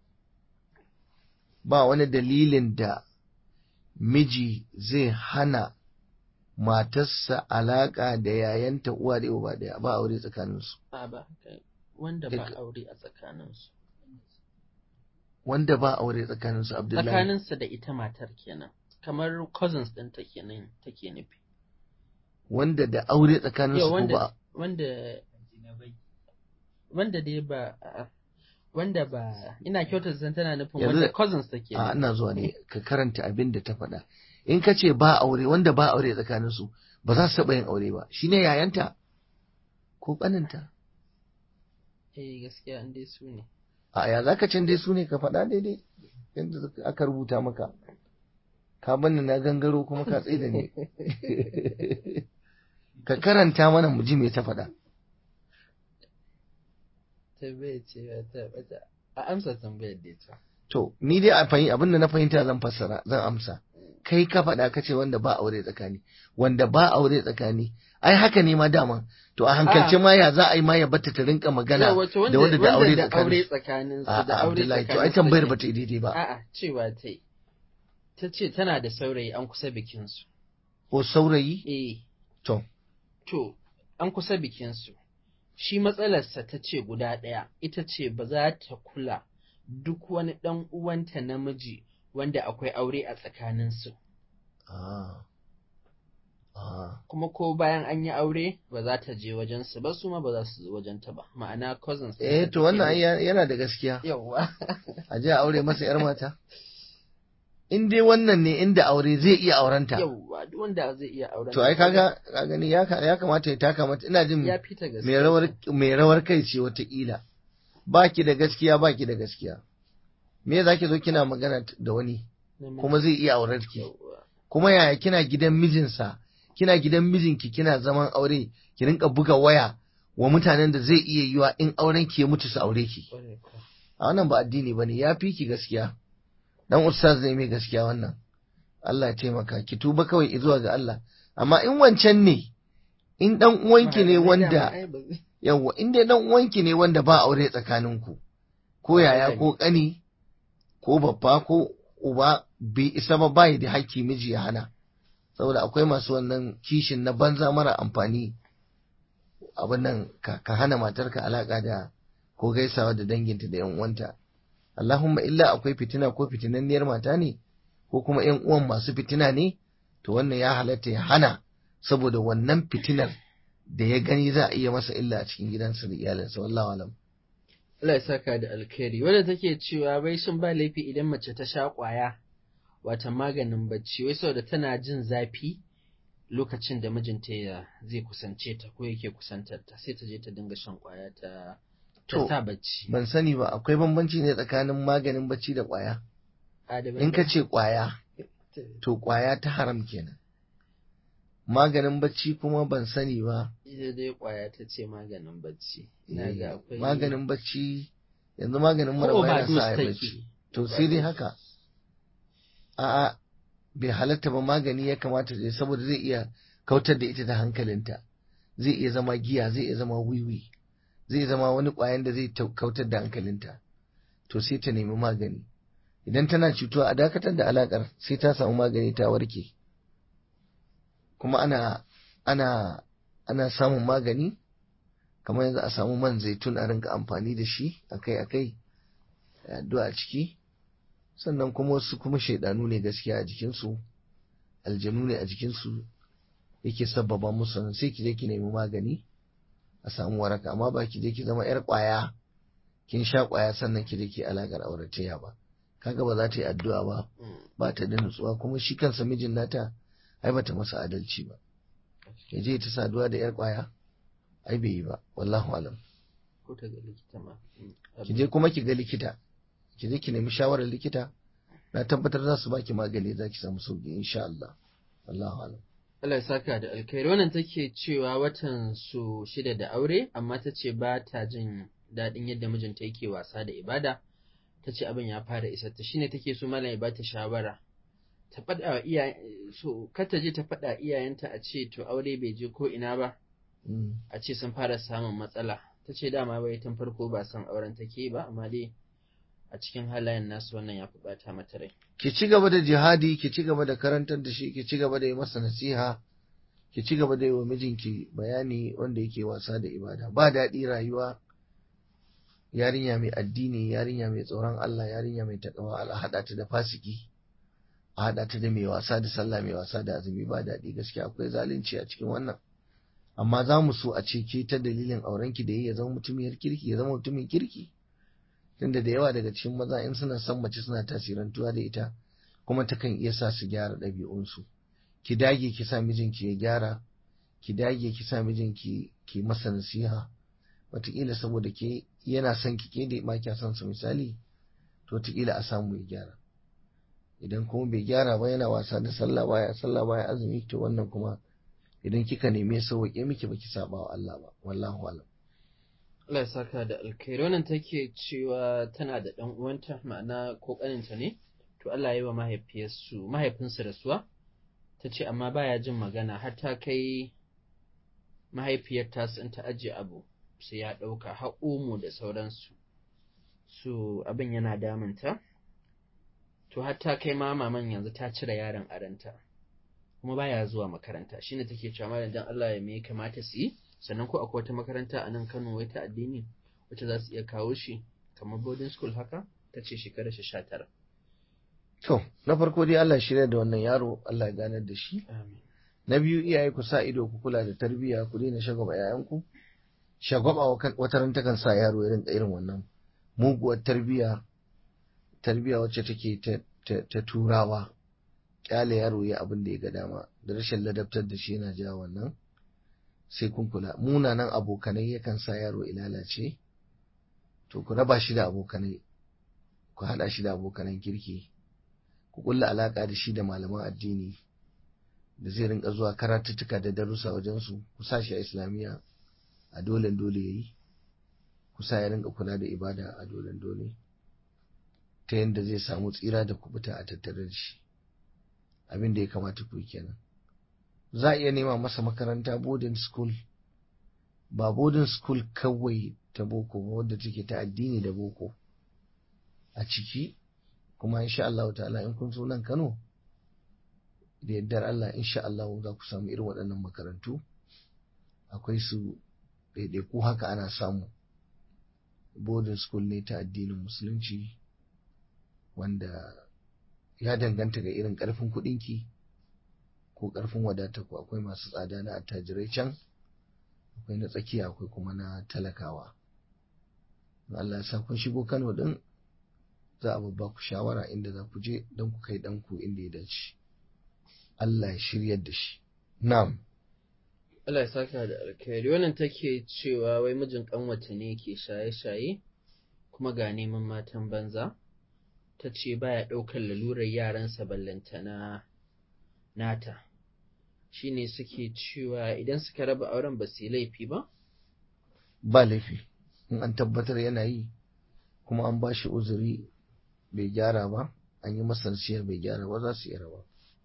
ba wani dalilin da miji zai hana matarsa alaƙa da yayanta uwa da uba daya ba aure tsakaninsu a ba haka wanda ba Duk- aure a tsakaninsu wanda ba aure tsakaninsu abdullahi tsakaninsa da ita matar kenan kamar cousins ɗinta kenan take nufi wanda da aure tsakaninsu yau ko wanda ba wanda wanda dai ba a- wanda ba ina kyautar zan tana nufin Yanzu- wanda cousins take a nufi ina zuwa ne ka karanta abin da ta faɗa in ka ce ba aure wanda ba aure tsakaninsu ba za su taɓa yin aure ba shine yayanta ko ƙaninta eh gaskiya an dai su ne a ya za ka can dai su ne ka faɗa daidai yadda aka rubuta maka ka bani na gangaro kuma ka tsaye da ni ka karanta mana mu ji me ta faɗa tambayar ce ba ta bata a amsa tambayar da ita to ni dai a fahimta abinda na fahimta zan fassara zan amsa kai ka faɗa ka ce wanda ba aure tsakani wanda ba aure tsakani ai haka ne ma dama to a hankalce ma ya za a yi ma ya bata ta rinka magana Yawa, to da wanda da aure da aure tsakani tsakanin su a da aure Abdullahi to ai tsakanin su tambayar take. ba ta yi daidai ba A'a, cewa ta yi. Ta ce tana da saurayi an kusa bikinsu. ko saurayi Eh, to to, an kusa bikinsu. Shi matsalarsa ta ce guda ɗaya, ita ce ba za ta kula duk wani ɗan uwanta namiji wanda akwai aure a tsakaninsu. ah ah Kuma ko bayan an yi aure ba za ta je wajensu ba su ma ba za su zo wajenta ba. Ma'ana cousins. eh to wannan ai ya- yana da gaskiya Yawwa. a je a aure masa yar mata in dai wannan ne inda aure zai iya aurenta Yawwa, duk wanda zai iya auren. to ai kaga ka gani ya ka- ya kamata ya taka mata ina jin ya fita gaskiya. mai rawar mai rawar kai ce wataƙila baki da gaskiya baki da gaskiya me za ki zo kina magana t- da wani Namiji. kuma zai iya aurar ki Yawwa. kuma yaya kina gidan mijinsa kina gidan mijinki kina zaman aure ki rinka buga waya wa mutanen da zai iya yiwa in auren ki ya mutu su aure ki Ƙwarai kuwa. a wannan ba addini bane ya fi ki gaskiya dan ustaz ne mai gaskiya wannan Allah ya taimaka ki tuba kawai zuwa ga Allah amma in wancan ne in dan uwanki ne Mahaifin wanda dama ai ba zai- yawwa in dai dan uwanki ne wanda ba aure tsakaninku ko yaya ko kani ko babba ko uba bai isa ba bai da haƙƙi miji ya hana saboda akwai masu wannan kishin na banza mara amfani abin nan ka, ka hana matarka alaka da ko gaisawa da danginta da yan uwanta Allahumma illa akwai fitina ko fitinanniyar mata ne ko kuma yan uwan masu fitina ne to wannan ya halatta ya hana saboda wannan fitinar da ya gani za a iya masa illa a cikin gidansa da iyalinsa wallahu alam Allah ya saka da alkhairi wadda take cewa bai shin ba laifi idan mace ta sha ƙwaya wata maganin bacci wai saboda tana jin zafi lokacin da mijinta ya zai kusance ta ko yake kusantar ta sai ta je ta dinga shan ƙwaya ta ta To, sa bacci ban sani ba akwai bambanci ne tsakanin maganin bacci da kwaya Adabai in ka ce kwaya to kwaya ta haram kenan maganin bacci kuma ban sani ba ita dai ƙwaya ta ce maganin bacci ina ga akwai maganin bacci yanzu maganin mura ko ba yana overdose sa a yi take. bacci to sai dai haka a'a bai halatta ba magani ya kamata da saboda zai iya kautar da ita da hankalinta zai iya zama giya zai iya zama wiwi zai zama wani ƙwayan da zai tau- kautar da hankalinta to sai ta nemi magani idan tana cutuwa a dakatar da alakar sai ta samu magani ta warke kuma ana ana ana samun magani kamar yanzu a samu man zaitun a rinka amfani da shi akai-akai da addu'a a ciki sannan kuma wasu kuma shaidanu ne gaskiya a jikinsu aljanu ne a jikinsu yake sabbaba musu nan sai ki je ki nemi magani a samu waraka amma ba ki je ki zama yar kwaya kin sha kwaya sannan ki je ki alakar auratayya ba kaga ba za ta yi addu'a ba Mm. ba ta da nutsuwa kuma shi kansa mijin nata ai bata masa adalci ba ya je ta saduwa da yar kwaya ai bai yi ba wallahu alam ko ta ga likita ma Mm. ki je kuma ki ga likita ki je ki nemi shawarar likita na tabbatar za su baki magani za ki samu sauki insha Allah wallahu alam Allah ya saka da alkhairi wannan take cewa watan su shida da aure amma ta ce ba ta jin daɗin yadda mijinta yake wasa da ibada ta ce abin ya fara isar ta shine take so malam ya ba ta shawara ta faɗa wa iyaye so kar ta je ta faɗa iyayenta a ce to aure bai je ko ina ba Mm. a ce sun fara samun matsala ta ce dama bai tun farko ba son auren take ba amma dai a cikin halayen nasu wannan ya fi bata mata rai ki ci gaba da jihadi ki ci gaba da karantar da shi ki ci gaba da yi masa nasiha ki ci gaba da yi wa mijinki bayani wanda yake wasa da ibada ba daɗi rayuwa yarinya mai addini yarinya mai tsoron Allah yarinya mai takawa a haɗa ta da fasiki a haɗa ta da mai wasa da sallah mai wasa da azumi ba daɗi gaskiya akwai zalunci a cikin wannan amma za mu so a ce ke ta dalilin aurenki da yi ya zama mutumiyar kirki ya zama mutumin kirki tunda da yawa daga cikin maza in suna son mace suna tasirantuwa da ita kuma takan iya sa su gyara ɗabi'unsu ki dage ki sa mijinki ya gyara ki dage ki sa mijinki ki masa nasiha wataƙila saboda ke yana son ki ke da ma kya son sa misali to wataƙila a samu ya gyara idan kuma bai gyara ba yana wasa da sallah baya sallah baya azumi to wannan kuma idan kika neme sauwaƙe miki baki saba wa Allah ba wallahu alam Allah ya saka da alkhairi wannan take cewa tana da ɗan uwanta ma'ana ko ƙaninta ne to Allah ya yi wa mahaifiyarsu mahaifinsu rasuwa ta ce amma baya jin magana har ta kai mahaifiyar tasu in ta ajiye abu sai ya ɗauka har omo da sauransu su abin yana damunta to har ta kai ma maman yanzu ta cire yaron aranta kuma baya zuwa makaranta shine take cewa malam dan Allah ya me kamata su yi sannan ko akwai wata makaranta a nan Kano wai ta addini wacce za su iya kawo shi kamar boarding school haka ta ce shekarar shi sha tara. To, na farko dai Allah shirya da wannan yaro, Allah ya ganar da shi. Amin. Na biyu iyaye ku sa ido ku kula da tarbiyya ku daina shagwaba yayanku. Shagwaba wata ran takan sa yaro ya rinka irin wannan muguwar tarbiyya tarbiyya wacce take ta, ta, ta turawa kyale yaro ya abin da ya ga dama da rashin ladabtar da shi yana jawo wannan sai kun kula munanan abokanai yakan sa yaro ya lalace to ku raba shi da abokanai ku haɗa shi da abokanan kirki ku kulla alaka da shi da malaman addini da zai rinka zuwa karatuttuka da darussa wajensu ku sa shi a islamiyya a dole dole yayi ku sa ya rinka kula da ibada a dole dole ta yadda zai samu tsira da kubuta a tattare da shi abin da ya kamata ku yi kenan za a iya nema masa makaranta boarding school ba boarding school kawai ta boko ba wadda take ta addini da boko a ciki kuma insha Allah ta'ala in kun so nan Kano da yardar Allah insha Allah za ku samu irin waɗannan makarantu akwai su ɗaiɗaiku haka ana samu boarding school ne ta addinin musulunci wanda ya danganta ga irin ƙarfin kuɗinki ko ƙarfin wadata ku akwai masu tsada na attajirai can akwai na tsakiya akwai kuma na talakawa Allah ya sa kun shigo Kano din za a babba ku shawara inda za ku je don ku kai ɗanku inda ya dace Allah ya shiryar da shi na'am Allah ya saka da alkhairi wannan take cewa wai mijin kanwata ne ke shaye-shaye kuma ga neman matan banza ta ce baya ɗaukar lalurar yaransa ballantana nata shine suke cewa idan suka raba auren ba su yi laifi ba ba laifi in an tabbatar yana yi kuma an ba shi uzuri bai gyara ba an yi masa nasiyar bai gyara ba za su iya raba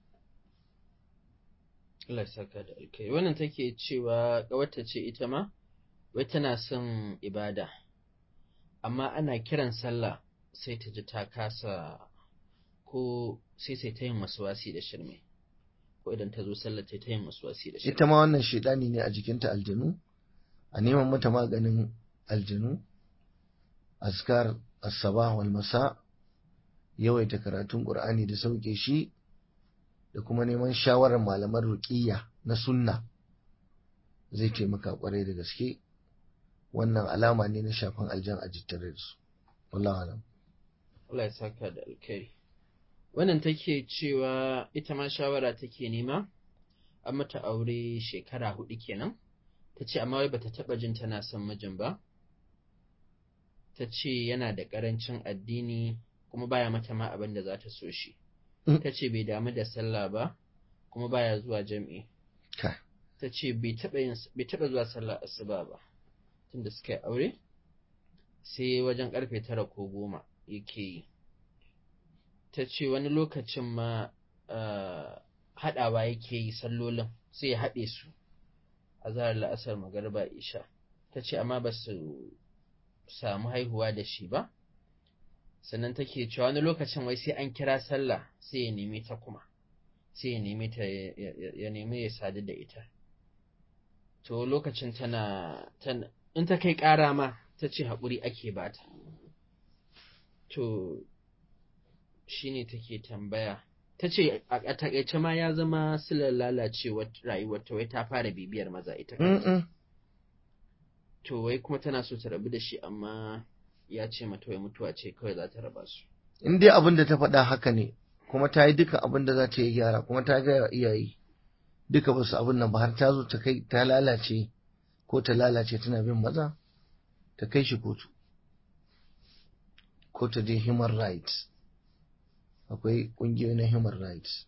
Allah saka da alkai wannan take cewa ƙawarta ce ita ma wai tana son ibada amma ana kiran sallah sai ta ji ta kasa ko sai sai ta yin wasi da shirme ko idan ta zo sallah ta yin wasi da shirme ita ma wannan shaidani ne a jikinta aljanu a neman mata maganin aljanu askar as-sabah wal masa yawaita karatun qur'ani da sauke shi da kuma neman shawarar malaman ruqiyya na sunna zai taimaka kwarai da gaske wannan alama ne na shafan aljan a jittare da su wallahi alam Allah ya saka da alkhairi wannan take cewa ita ma shawara take nema an mata aure shekara hudu kenan ta ce amma wai bata taba jin tana son mijin ba ta ce yana da ƙarancin addini kuma baya mata ma abin da za ta so shi ta ce bai damu da sallah ba kuma baya zuwa jam'i ta ce bai taɓa zuwa sallah asuba ba tunda suka yi aure sai wajen ƙarfe tara ko goma yake yi ta ce wani lokacin ma haɗawa yake yi sallolin sai ya haɗe su a zarar la'asar magarba isha ta ce amma ba su samu haihuwa da shi ba sannan take cewa wani lokacin wai sai an kira sallah sai ya nemi ta kuma sai ya nemi ta ya nemi ya sadu da ita to lokacin tana in ta kai ƙara ma ta ce haƙuri ake bata to shine take tambaya ta ce a takaice ma ya zama silar lalacewar rayuwar ta wai ta fara bibiyar maza ita kanta to wai kuma tana so ta rabu da shi amma ya ce mata wai mutuwa ce kawai za ta raba su in dai abin da ta faɗa haka ne kuma ta yi duka abin da za ta yi gyara kuma ta ga iyaye duka ba su abin nan ba har ta zo ta kai ta lalace ko ta lalace tana bin maza ta kai shi kotu ko ta je human rights akwai ƙungiyoyi na human rights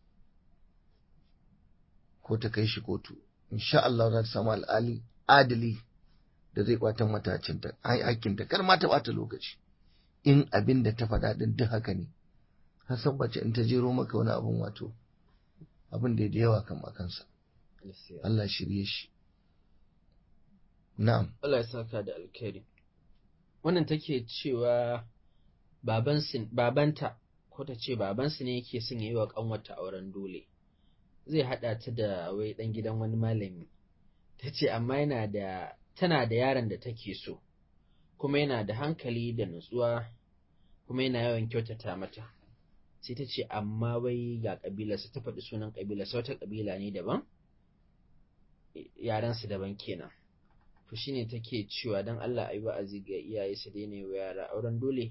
ko ta kai shi kotu insha Allah za ta samu al'ali adali da zai kwatan mata hakinta kar ma ta bata lokaci in abin da ta faɗa din duk haka ne hasan bace in ta jero maka wani abun wato abin da da yawa kan kansa Allah shirye shi na'am Allah ya saka da alkhairi wannan take cewa baban babanta ko ta ce babansu ne yake son yi wa kanwata auren dole zai haɗa ta da wai ɗan gidan wani malami ta ce amma yana da tana da yaron da take so kuma yana da hankali da nutsuwa kuma yana yawan kyautata mata sai ta ce amma wai ga ƙabilarsa ta faɗi sunan ƙabilarsa wata ƙabila ne daban yaransu daban kenan to shine take cewa don Allah ayi wa'azi ga iyaye su daina wa yara auren dole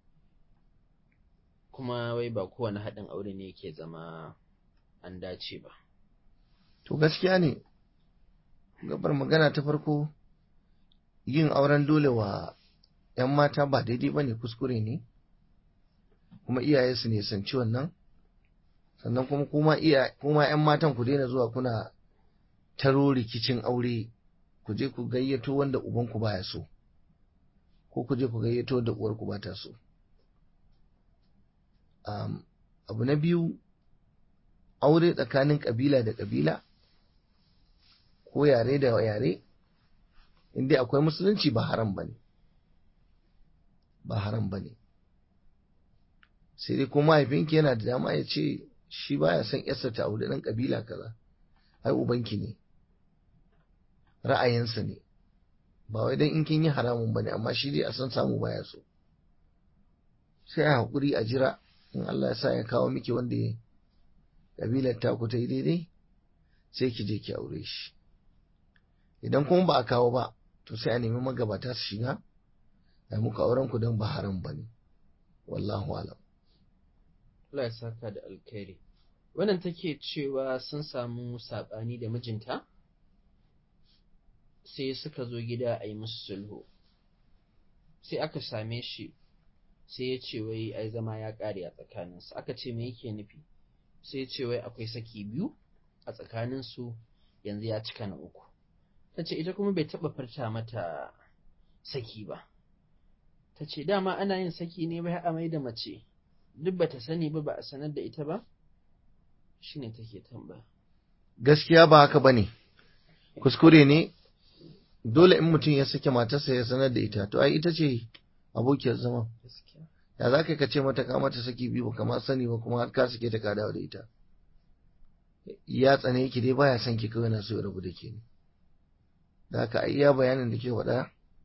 kuma wai ba kowane haɗin aure ne yake zama an dace ba. To gaskiya ne, gabar magana ta farko yin auren dole wa ‘yan mata ba daidai ba ne kuskure ne, kuma iyaye su ne sanci wannan, sannan kuma kuma ‘yan matan ku daina zuwa kuna taro rikicin aure ku je ku gayyato wanda ubanku baya so, ko ku je ku gayyato wanda uwarku ba ta so. Um, abu na biyu aure tsakanin ƙabila da ƙabila ko yare da yare inda akwai musulunci ba haram ba ne ba haram ba ne sai dai kuma mahaifinki yana da dama ya ce shi baya son yarsa ta aure ɗan ƙabila kaza ai ubanki ne ra'ayinsa ne ba wai dan in kin yi haramun ba ne amma shi dai a san samu baya so sai a haƙuri a jira in Allah ya sa ya kawo miki wanda ya kabilar taku ta yi daidai sai ki je ki aure shi idan kuma ba a kawo ba to sai a nemi magabata su shiga a muku auren ku don ba haram ba ne wallahu alam Allah ya saka da alkhairi wannan take cewa sun samu saɓani da mijinta sai suka zo gida a yi musu sulhu sai aka same shi sai ya ce wai ai zama ya ƙare a tsakaninsu aka ce me yake nufi sai ya ce wai akwai saki biyu a tsakaninsu yanzu ya cika na uku ta ce ita kuma bai taɓa furta mata saki ba ta ce dama ana yin saki ne bai a mai da mace duk bata sani ba ba a sanar da ita ba shine take tambaya gaskiya ba haka bane kuskure ne dole in mutum ya sake matarsa ya sanar da ita to ai ita ce abokiyar zama ya za ka ce mata ka mata saki biyu ba kama sani ba kuma har ka sake ta ka dawo da ita ya tsane ki dai baya son ki kawai na so ya rabu da ke ne da haka iya bayanin da ke faɗa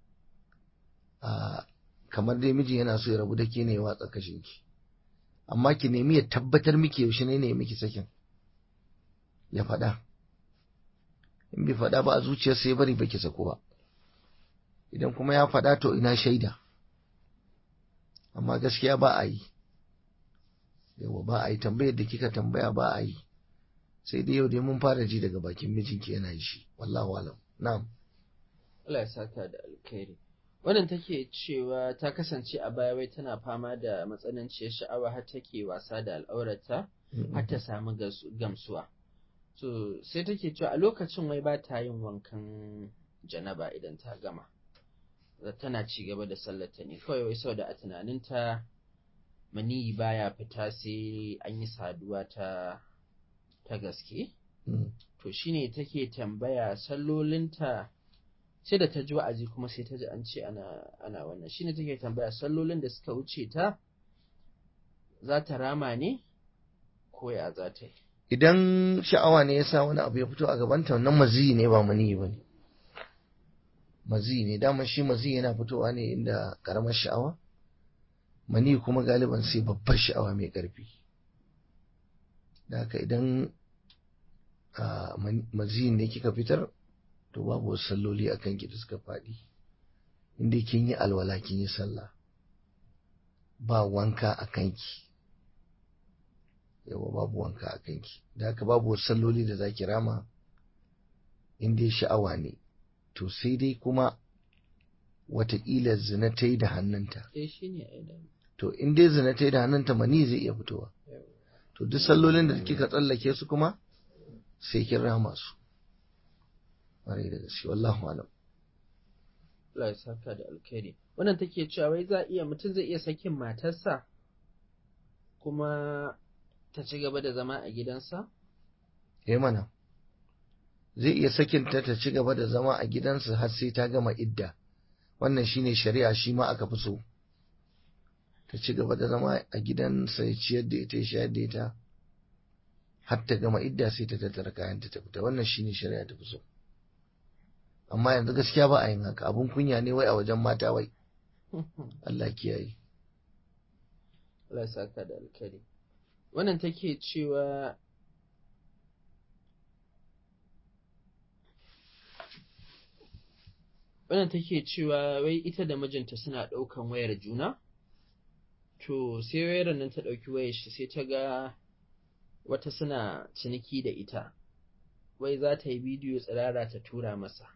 a kamar dai miji yana so ya rabu da ke ne ya watsa kashin ki amma ki nemi ya tabbatar miki yaushe ne ne miki sakin ya faɗa in bai faɗa ba a zuciyarsa ya bari baki sako ba idan kuma ya faɗa to ina shaida amma gaskiya ba a yi yawa ba a yi tambayar da kika tambaya ba a yi sai dai yau dai mun fara ji daga bakin mijinki yana yi shi wallahu alam na'am Allah ya saka da alkhairi wannan take cewa ta kasance a baya wai tana fama da matsananciyar sha'awa har take wasa da al'aurata har ta samu gamsuwa so sai take cewa a lokacin wai ba ta yin wankan janaba idan ta gama tana ci gaba da sallata ne kawai wai saboda a tunaninta maniyi baya fita sai an yi saduwa ta ta gaske to shine take tambaya sallolinta sai da ta ji wa'azi kuma sai ta ji an ce ana ana wannan shine take tambaya sallolin da suka wuce ta za ta rama ne ko ya za ta yi idan sha'awa ne yasa wani abu ya fito a gabanta wannan maziyi ne ba maniyi ba ne maziyi ne dama shi maziyi yana fitowa ne inda karamar sha'awa mani kuma galiban sai babbar sha'awa mai ƙarfi da haka idan maziyin ne kika fitar to babu wasu salloli a kanki da suka faɗi inda kin yi alwala kin yi sallah ba wanka a kanki yawa babu wanka a kanki da haka babu wasu salloli da za ki rama inda sha'awa ne to sai dai kuma wataƙila zina ta yi da hannunta to in dai zina ta yi da hannunta mani zai iya fitowa to duk sallolin da kika tsallake su kuma sai kin rama su ƙwarai da gaske wallahu alam Allah ya saka da alkhairi wannan take cewa wai za iya mutum zai iya sakin matarsa kuma ta ci gaba da zama a gidansa eh mana zai iya sakinta ta ci gaba da zama a gidansa har sai ta gama idda wannan shine shari'a shi ma aka fi so ta ci gaba da zama a gidansa ya ciyar da ita ya shayar da ita har ta gama idda sai ta tattara kayan ta fita wannan shine shari'a ta fi so amma yanzu gaskiya ba a yin haka abun kunya ne wai a wajen mata wai Allah kiyaye Allah ya saka da alkhairi wannan take cewa wannan take cewa wai ita da mijinta suna ɗaukan wayar juna to sai wayar nan ta ɗauki wayar shi sai ta ga wata suna ciniki da ita wai za ta yi bidiyo tsirara ta tura masa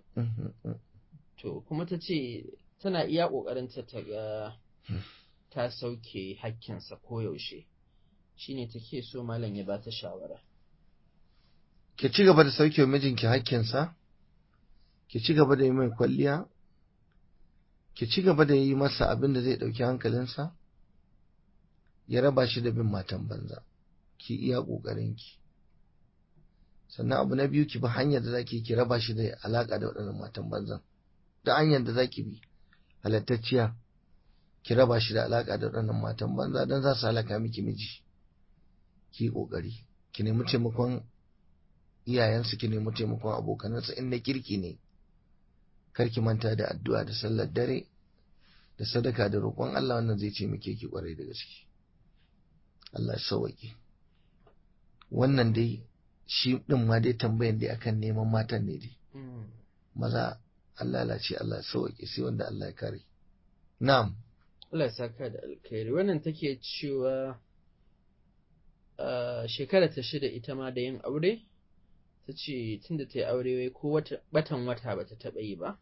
to kuma ta ce tana iya ƙoƙarinta ta ga ta sauke hakkinsa koyaushe shine take so malam ya ba ta shawara ki ci gaba da sauke mijinki hakkinsa ki ci gaba da yi mai kwalliya ki ci gaba da yi masa abin da zai ɗauki hankalinsa ya raba shi da bin matan banza ki iya ƙoƙarinki sannan abu na biyu ki bi hanyar da zaki ki raba shi da alaƙa da waɗannan matan banzan da hanyar da zaki bi halattacciya ki raba shi da alaƙa da waɗannan matan banza don za su halaka miki miji ki ƙoƙari ki nemi taimakon iyayensu ki nemi taimakon abokanansa in na kirki ne kar ki manta da addu'a da sallar dare da sadaka da roƙon Allah wannan zai ce muke ki ƙwarai da gaske Allah ya sauwaƙe wannan dai shi ɗin ma dai tambayan dai akan neman matan ne dai maza Allah lalace Allah ya sauwaƙe sai wanda Allah ya kare na'am Allah ya saka da alkhairi wannan take cewa shekara ta shida ita ma da yin aure ta ce tun da ta yi aure wai ko batan wata ba ta taɓa yi ba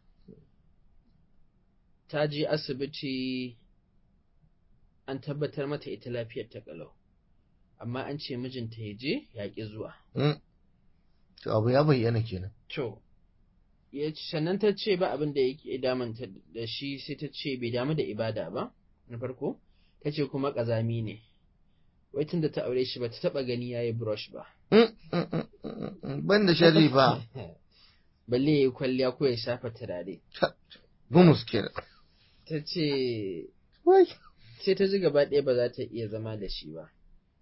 ta je asibiti an tabbatar mata ita lafiyar ta kalau amma an ce mijinta ya je ya ƙi zuwa to abu ya bayyana kenan to ya sannan ta ce ba abin da yake damanta da shi sai ta ce bai damu da ibada ba na farko ta ce kuma ƙazami ne wai tun da ta aure shi ba ta taɓa gani ya yi brush ba ban da sharri ba balle ya yi kwalliya ko ya shafa turare gumus kenan ta ce wai sai ta ji gaba ɗaya ba za ta iya zama da shi ba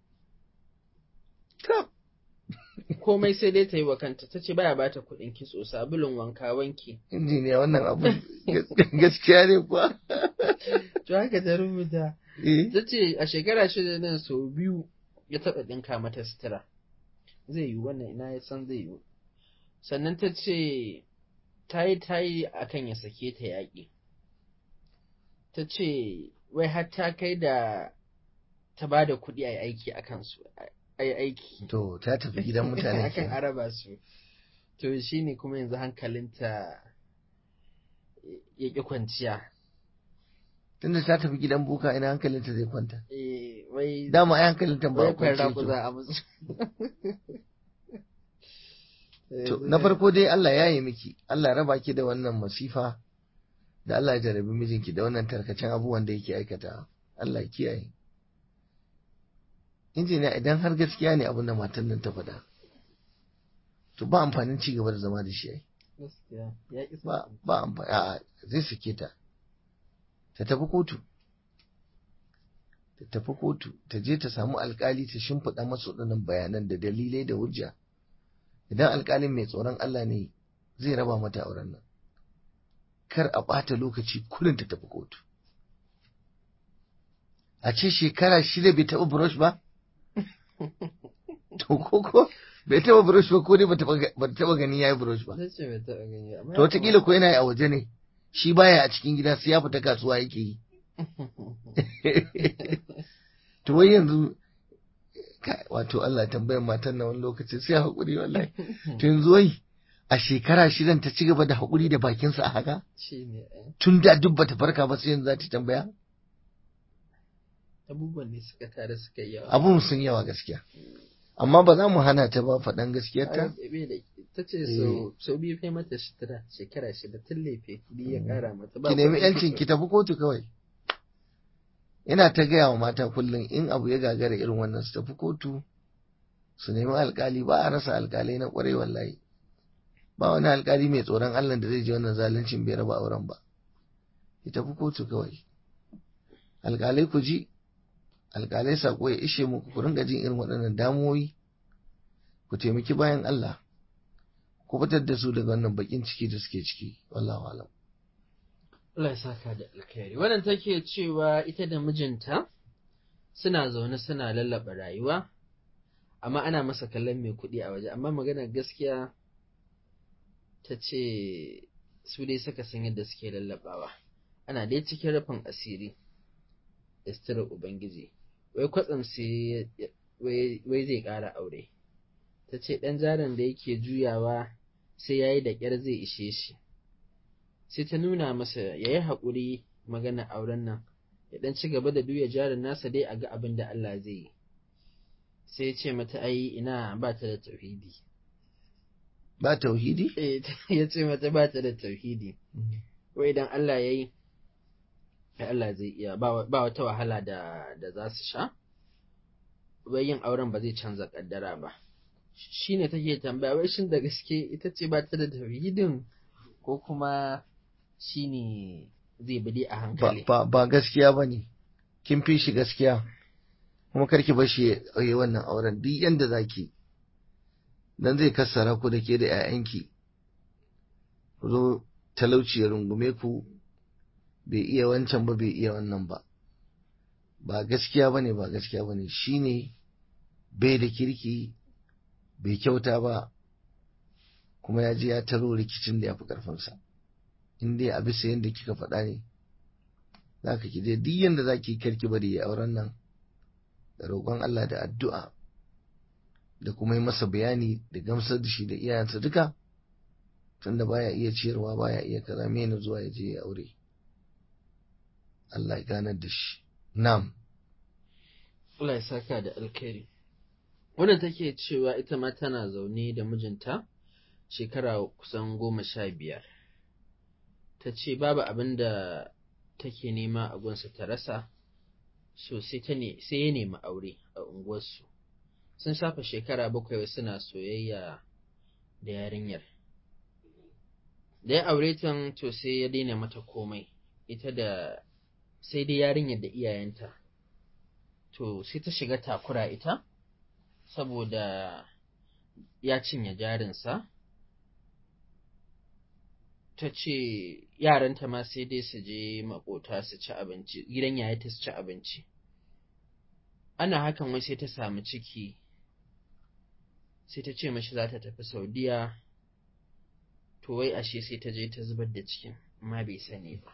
tab komai sai dai ta yi wa kanta ta ce baya bata kuɗin kitso sabulun wanka wanki injiniya wannan abu gaskiya ne kuwa to haka ta rubuta eh ta ce a shekara shida nan sau biyu ya taɓa ɗinka mata sutura zai yi wannan ina ya san zai yi sannan ta ce ta yi ta yi a kan ya sake ta yaƙi ta ce wai har ta kai da ta ba da kuɗi a yi aiki a kansu a yi aiki to ta tafi gidan mutane akan kenan araba su to shi ne kuma yanzu hankalinta ya ƙi kwanciya tunda ta tafi gidan buka ina hankalinta zai kwanta Eh, wai dama ai hankalinta ba wai a kwance kwarra ku yake za ba. a musu To, na farko dai Allah ya yi miki, Allah raba ki da wannan masifa da Allah ya jarabi mijinki da wannan tarkacen abubuwan da yake aikata. Allah ya kiyaye. Injiniya idan har gaskiya ne abin da matan nan ta faɗa, to ba amfanin ci gaba da zama da shi ai. gaskiya ya ƙi Ba sauki. ba amfani, a'a zai sake ta. Ta tafi kotu. Ta tafi kotu, ta je ta samu alkali ta shimfiɗa masa waɗannan bayanan da dalilai da hujja. idan alkalin mai tsoron Allah ne zai raba mata auren nan kar a ɓata lokaci kullum ta tafi kotu a ce shekara shida bai taɓa brush ba to koko bai taɓa brush ba ko dai ba ta taɓa gani ya yi brush ba Ta ce bai taɓa gani ba, amma to ya wataƙila ko yana yi a waje ne shi baya a cikin gida sai ya fita kasuwa yake yi to wai yanzu kai, wato Allah tambayar matan na wani lokaci sai haƙuri wallahi to yanzu wai a shekara shidan ta ci gaba da haƙuri da bakinsa a haka shi ne eh. tun da duk bata farka ba sai yanzu za ta tambaya abubuwan ne suka tare suka yi yawa abun sun yawa gaskiya amma ba za mu hana ta ba faɗan gaskiyarta ta ce sau biyu fai mata shekara shekara shida tun laife biyu ya kara mata ki nemi yancin ki tafi kotu kawai ina ta gaya wa mata kullum in abu ya gagara irin wannan su tafi kotu su nemi alkali ba a rasa alkalai na kwarai wallahi ba wani alkali mai tsoron Allah da zai je wannan zaluncin bai raba auren ba ki tafi kotu kawai alkalai ku ji alkalai sako ya ishe muku ku ringa jin irin waɗannan damuwoyi ku taimaki bayan Allah ku fitar da su daga wannan bakin ciki da suke ciki wallahu alam Allah ya saka da alkhairi wannan take cewa ita da mijinta suna zaune suna lallaba rayuwa amma ana masa kallon mai kuɗi a waje amma maganar gaskiya ta ce su dai suka san yadda suke lallabawa ana dai cikin rufin asiri da ubangiji wai kwatsam sai wai zai ƙara aure ta ce ɗan jarin da yake juyawa sai ya yi da ƙyar zai ishe shi sai ta nuna masa ya yi haƙuri magana auren nan ya ɗan ci gaba da duya jarin nasa dai a ga abin da Allah zai yi sai ya ce mata ai ina ba ta da tauhidi ba tauhidi ya ce mata ba ta da tauhidi wai idan Allah ya yi Allah zai iya ba wata wahala da da za su sha wai yin auren ba zai canza kaddara ba shi ne take tambaya wai shin da gaske ita ce ba ta da tauhidin ko kuma shi ne zai bi a hankali ba ba gaskiya ba ne kin fi shi gaskiya kuma karki bar shi ya yi wannan auren duk yanda zaki dan zai kassara ku da ke da 'ya'yanki ku zo talauci ya rungume ku bai iya wancan ba bai iya wannan ba ba gaskiya ba ne ba gaskiya ba ne shi ne bai da kirki bai kyauta ba kuma ya je ya taro rikicin da ya fi ƙarfinsa in dai a bisa yadda kika faɗa ne za ka ki je duk yadda za ki karki bari ya auren nan da roƙon Allah da addu'a da kuma yi masa bayani da gamsar da shi da iyayensa duka tunda baya iya ciyarwa baya iya kaza mena zuwa ya je ya aure Allah ya ganar da shi na'am Allah ya saka da alkhairi wannan take cewa ita ma tana zaune da mijinta shekara kusan goma sha biyar ta ce babu abin da take nema a gunsa ta rasa so sai ya nemi aure a unguwarsu sun shafa shekara bakwai suna soyayya da yarinyar da ya aure ta to sai ya daina mata komai ita da sai dai yarinyar da iyayenta to sai ta shiga takura ita saboda ya cinye jarinsa ta ce yaranta ma sai dai su je makota su ci abinci gidan yayata su ci abinci ana hakan wai sai ta samu ciki sai ta ce mashi za ta tafi saudiya to wai ashe sai ta je ta zubar da cikin amma bai sani ba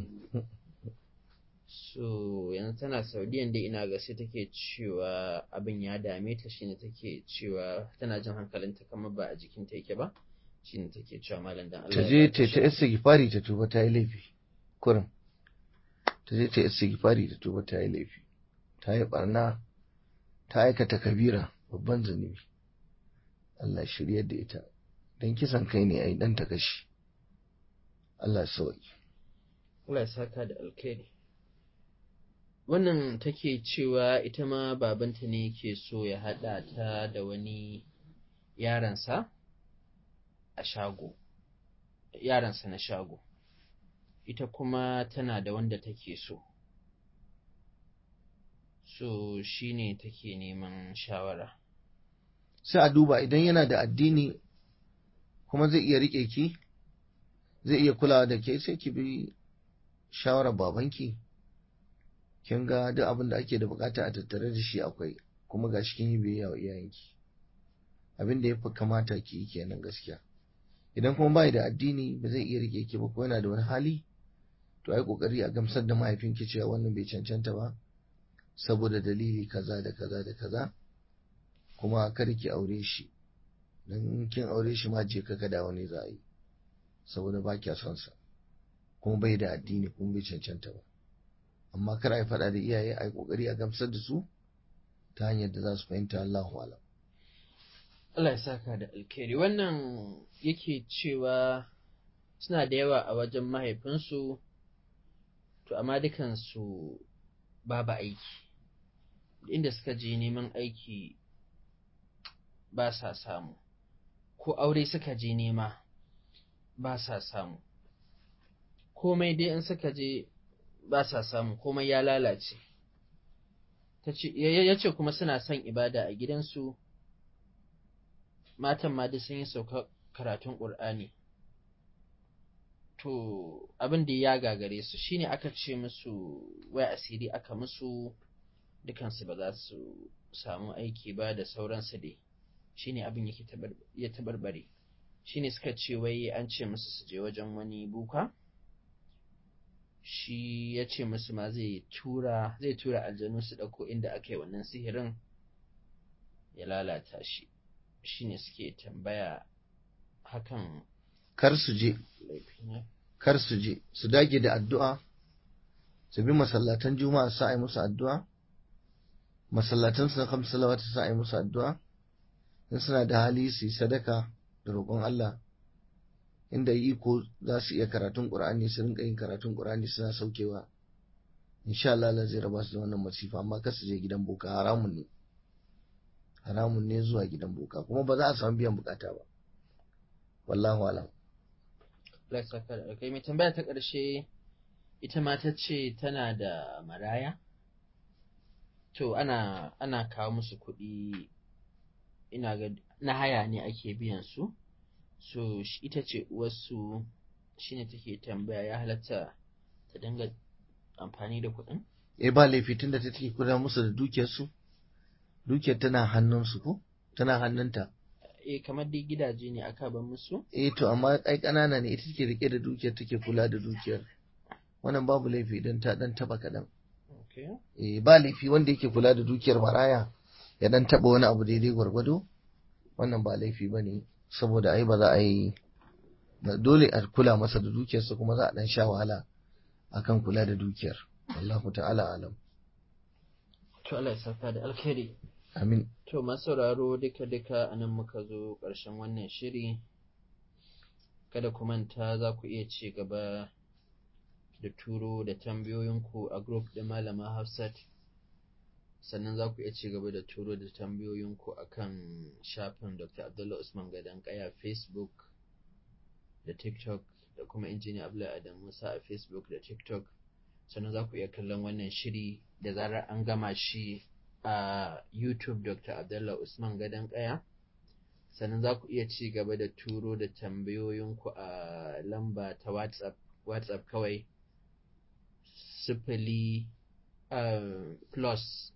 so yanzu tana saudiyan dai ina ga sai take cewa abin ya dame ta shine take cewa tana jin hankalinta kamar ba a jikinta yake ba shine take cewa malam dan Allah ta je ta ta istighfari ta tuba ta yi laifi kurin ta je ta istighfari ta tuba ta yi laifi ta yi barna ta aikata kabira babban zunubi Allah shirya da ita dan kisan kai ne ai dan ta kashi Allah sauki Allah ya saka da alkhairi wannan take cewa ita ma babanta ne ke so ya haɗa ta da wani yaransa a shago yaransa na shago ita kuma tana da wanda take so so shine take neman shawara sai a duba idan yana da addini kuma zai iya rike ki zai iya kulawa da ke sai ki bi shawarar babanki kin ga duk abin da ake da bukata a tattare da shi akwai kuma ga kin yi biyayya wa iyayenki abin da ya fi kamata ki yi kenan gaskiya idan kuma bai da addini ba zai iya rike ki ba ko yana da wani hali to ai kokari a gamsar da mahaifinki cewa wannan bai cancanta ba saboda dalili kaza da kaza da kaza kuma kar ki aure shi dan kin aure shi ma je ka dawo ne za a yi saboda ba kya son sa kuma bai da addini kuma bai cancanta ba amma kar a yi faɗa da iyaye a yi ƙoƙari a gamsar da su ta hanyar da za su fahimta Allahu alam Allah ya saka da alkhairi wannan yake cewa suna da yawa a wajen mahaifinsu to amma dukansu babu aiki inda suka je neman aiki ba sa samu ko aure suka je nema ba sa samu komai dai in suka je ba sa samu komai ya lalace ya ce kuma suna son ibada a gidansu matan ma duk sun yi sauka karatun ƙur'ani to abin da ya gagare su shine aka ce musu wai asiri aka musu dukansu ba za su samu aiki ba da sauransu dai shine abin yake ya tabarbare shine suka ce wai an ce musu su je wajen wani buka shi ya ce musu ma zai tura zai tura aljanu su ɗauko inda aka yi wannan sihirin ya lalata shi shine suke tambaya hakan kar su je kar su je su dage da addu'a su bi masallatan juma'a sa yi musu addu'a masallatan su na kamsu salawata sa yi musu addu'a in suna da hali su yi sadaka da roƙon Allah inda iko za su iya karatun Qur'ani su rinka yin karatun Qur'ani suna saukewa insha Allah Allah zai raba su da wannan masifa amma kar su je gidan boka haramun ne haramun ne zuwa gidan boka kuma ba za a samu biyan bukata ba wallahu alam kai mai tambaya ta ƙarshe ita ma ta ce tana da maraya to ana ana kawo musu kuɗi ina ga na haya ne ake biyan su so ita ce uwarsu shine take tambaya ya halatta ta dinga amfani da kuɗin eh ba laifi tunda ta take kula musu da dukiyar su dukiyar tana hannunsu ko tana hannunta eh kamar dai gidaje ne aka ban musu eh to amma ai kanana ne ita take rike da dukiyar take kula da dukiyar wannan babu laifi idan ta dan taba kadan okay eh ba laifi wanda yake kula da dukiyar maraya ya dan taba wani abu daidai gwargwado wannan ba laifi bane saboda ai ba za a yi dole a kula masa da dukiyarsa kuma za a dan sha wahala akan kula da dukiyar Allahu ta'ala alam to Allah ya saka da alkhairi amin to masauraro duka duka anan muka zo ƙarshen wannan shiri kada ku manta za ku iya ci gaba da turo da tambayoyinku a group ɗin malama Hafsat sannan za ku iya ci gaba da turo da tambayoyinku a kan shafin Dr. Abdullah Usman Gadon Kaya Facebook da TikTok da kuma injiniya Abdullahi Adam Musa a Facebook da TikTok sannan za ku iya kallon wannan shiri da zarar an gama shi a YouTube Dr. Abdullah Usman Gadon Kaya sannan za ku iya ci gaba da turo da tambayoyinku a lamba ta WhatsApp WhatsApp kawai sifili uh, plus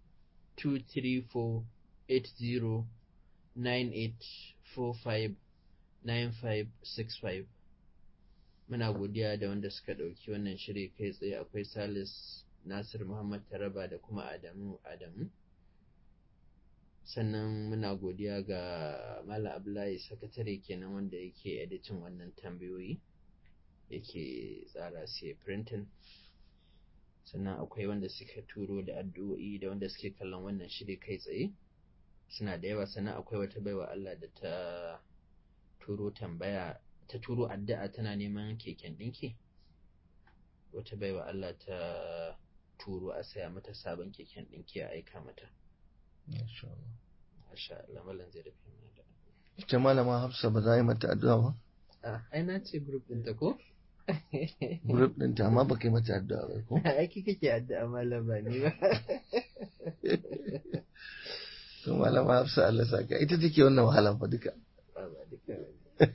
234-8098-45-9565 muna godiya da wanda suka ɗauki wannan shiri kai tsaye akwai salis nasir muhammad taraba da kuma adamu adamu sannan muna godiya ga malam abdullahi sakatare kenan wanda yake editin wannan tambayoyi yake tsara sai printing sannan akwai wanda suka turo da addu'o'i da wanda suke kallon wannan shiri kai tsaye suna da yawa sannan akwai wata baiwa Allah da ta turo tambaya ta turo addu'a tana neman keken ɗinki wata baiwa Allah ta turo a saya mata sabon keken ɗinki a aika mata Masha Allah malam zai rufe mana da ita malama Hafsa ba za a yi mata addu'a ba Ah, ai na ce group ɗin ta ko? group ɗinta amma ba kai mata addu'a ba ko Aiki kake addu'a malam ba ni ba. to malama Hafsa Allah saka ita take wannan wahala fa duka Ba ba duka ba.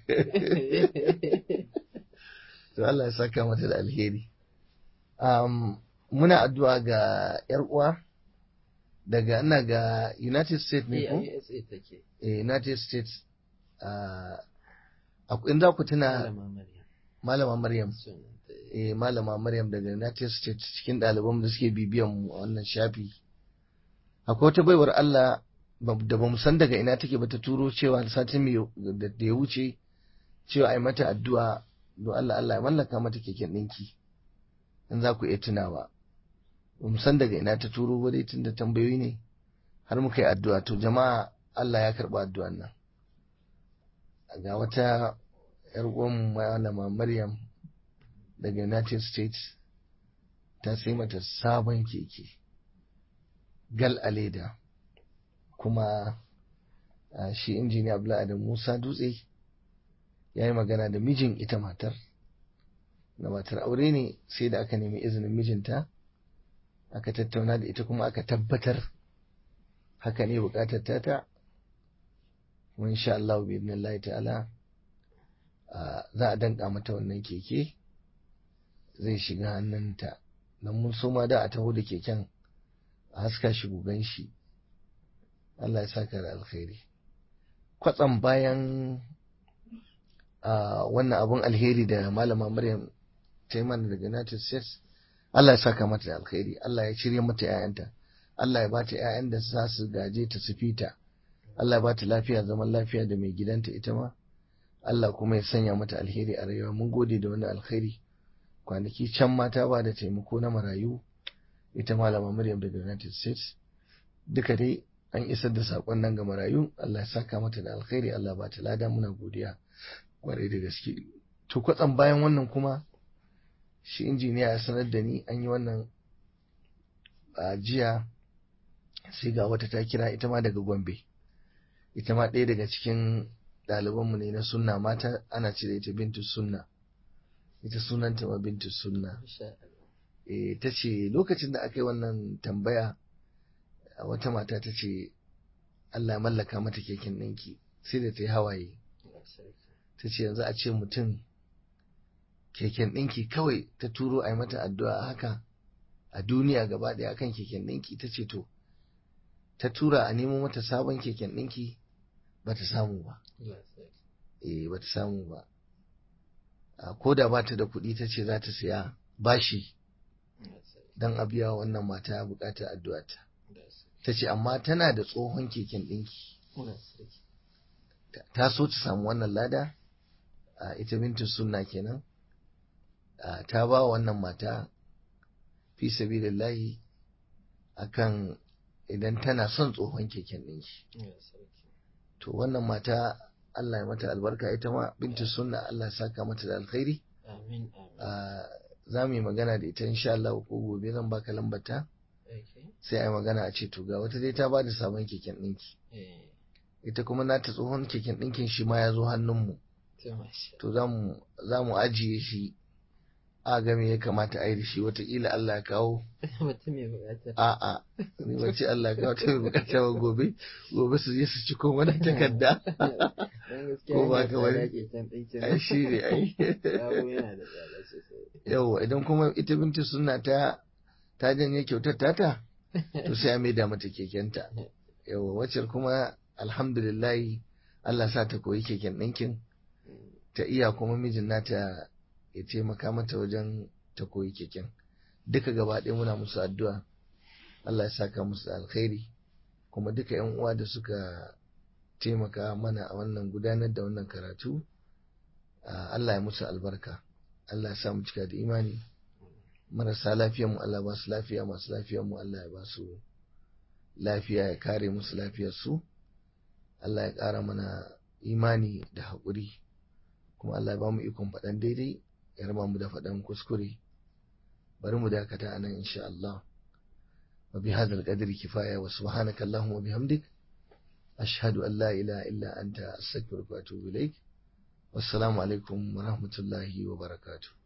to Allah ya saka mata da alheri um, muna addu'a ga yar uwa daga ina ga United States ne Eh, ko a USA take. eh, United States uh, in za ku tuna Malama Maryam. malama Maryam Sunanta. eh, malama Maryam daga United States cikin ɗaliban da suke bibiyan mu a wannan shafi akwai wata baiwar Allah ba- da ba mu san daga ina take ba ta turo cewa satin mai da da ya wuce cewa ai mata addu'a don Allah Allah ya mallaka mata keken ɗinki in za ku iya tunawa ba mu san daga ina ta turo ba dai tunda tambayoyi ne har muka yi addu'a to jama'a Allah ya karɓa addu'an nan ga wata yar uwanmu malama Maryam daga United States ta sai mata sabon keke gal a leda kuma shi injiniya Abdullahi Adam Musa Dutse ya yi magana da mijin ita matar na matar aure ne sai da aka nemi izinin mijinta aka tattauna da ita kuma aka tabbatar haka ne bukatar tata kuma insha Allah bi idnillahi ta'ala za a danka mata wannan keke zai shiga hannunta don mun so ma da a taho da keken a haska shi gugan shi Allah ya saka da alkhairi kwatsam bayan wannan abun alheri da malama Maryam ta yi mana daga United States Allah ya saka mata da alkhairi Allah ya shirya mata 'ya'yanta Allah ya bata 'ya'yan da za su gaje ta su fita Allah ya bata lafiya zaman lafiya da mai gidanta ita ma Allah kuma ya sanya mata alheri a rayuwa mun gode da wani alkhairi kwanaki can mata ba da taimako na marayu ita malama Maryam daga United States duka dai an isar da sakon nan ga marayu Allah ya saka mata da alkhairi Allah ba ta lada muna godiya kwarai da gaske to kwatsam bayan wannan kuma shi injiniya ya sanar da ni an yi wannan a jiya sai ga wata ta kira ita ma daga Gombe ita ma ɗaya daga cikin ɗalibanmu ne na sunna mata ana ce da ita bintu sunna ita sunanta ma bintu sunna e, ta ce lokacin da aka yi wannan tambaya wata mata ta ce Allah mallaka mata keken ɗinki sai da ta yi hawaye ta ce yanzu a ce mutum keken ɗinki kawai ta turo a yi mata addu'a haka a duniya gaba ɗaya akan keken ɗinki ta ce to ta tura a nemo mata sabon keken ɗinki ba ta samu ba eh ba ta samu ba ko da ba ta da kuɗi ta ce za ta siya bashi don a biya wannan mata buƙatar addu'ata ta ce amma tana da tsohon keken ɗinki ta so ta samu wannan lada a ita bintin sunna kenan ta ba wannan mata fi sabilillahi akan idan tana son tsohon keken ɗinki to wannan mata Allah ya mata albarka ita ma bintin sunna Allah ya saka mata da alkhairi za mu yi magana da ita insha Allah ko gobe zan baka lambata sai a yi magana a ce to ga wata dai ta ba da sabon keken ɗinki ita kuma nata tsohon keken ɗinkin shi ma ya zo hannunmu to za mu ajiye shi a ga me ya kamata a yi da shi wataƙila Allah ya kawo a'a ni ba ce Allah ya kawo ta mai bukata ba gobe gobe su je su ci ko wani takarda ko ba ka wani ai shi ne ai yawa idan kuma ita binti suna ta ta janye kyautar tata to sai a maida mata kekenta yawa wacce kuma alhamdulillahi Allah sa ta koyi keken ɗinkin ta iya kuma mijin nata ya taimaka mata wajen ta koyi keken duka gaba ɗaya muna musu addu'a Allah ya saka musu alkhairi kuma duka yan uwa da suka taimaka mana a wannan gudanar da wannan karatu Allah ya musu albarka Allah ya sa mu cika da imani marasa lafiyar mu Allah ba su lafiya masu lafiyar mu Allah ya ba su lafiya ya kare musu lafiyar su Allah ya ƙara mana imani da haƙuri kuma Allah ya ba mu ikon faɗan daidai ya raba mu da faɗan kuskure bari mu dakata anan insha Allah wa bi hadal qadri kifaya wa subhanaka allahumma wa bihamdik ashhadu an la ilaha illa anta astaghfiruka wa atubu ilaik wassalamu alaikum wa rahmatullahi wa barakatuh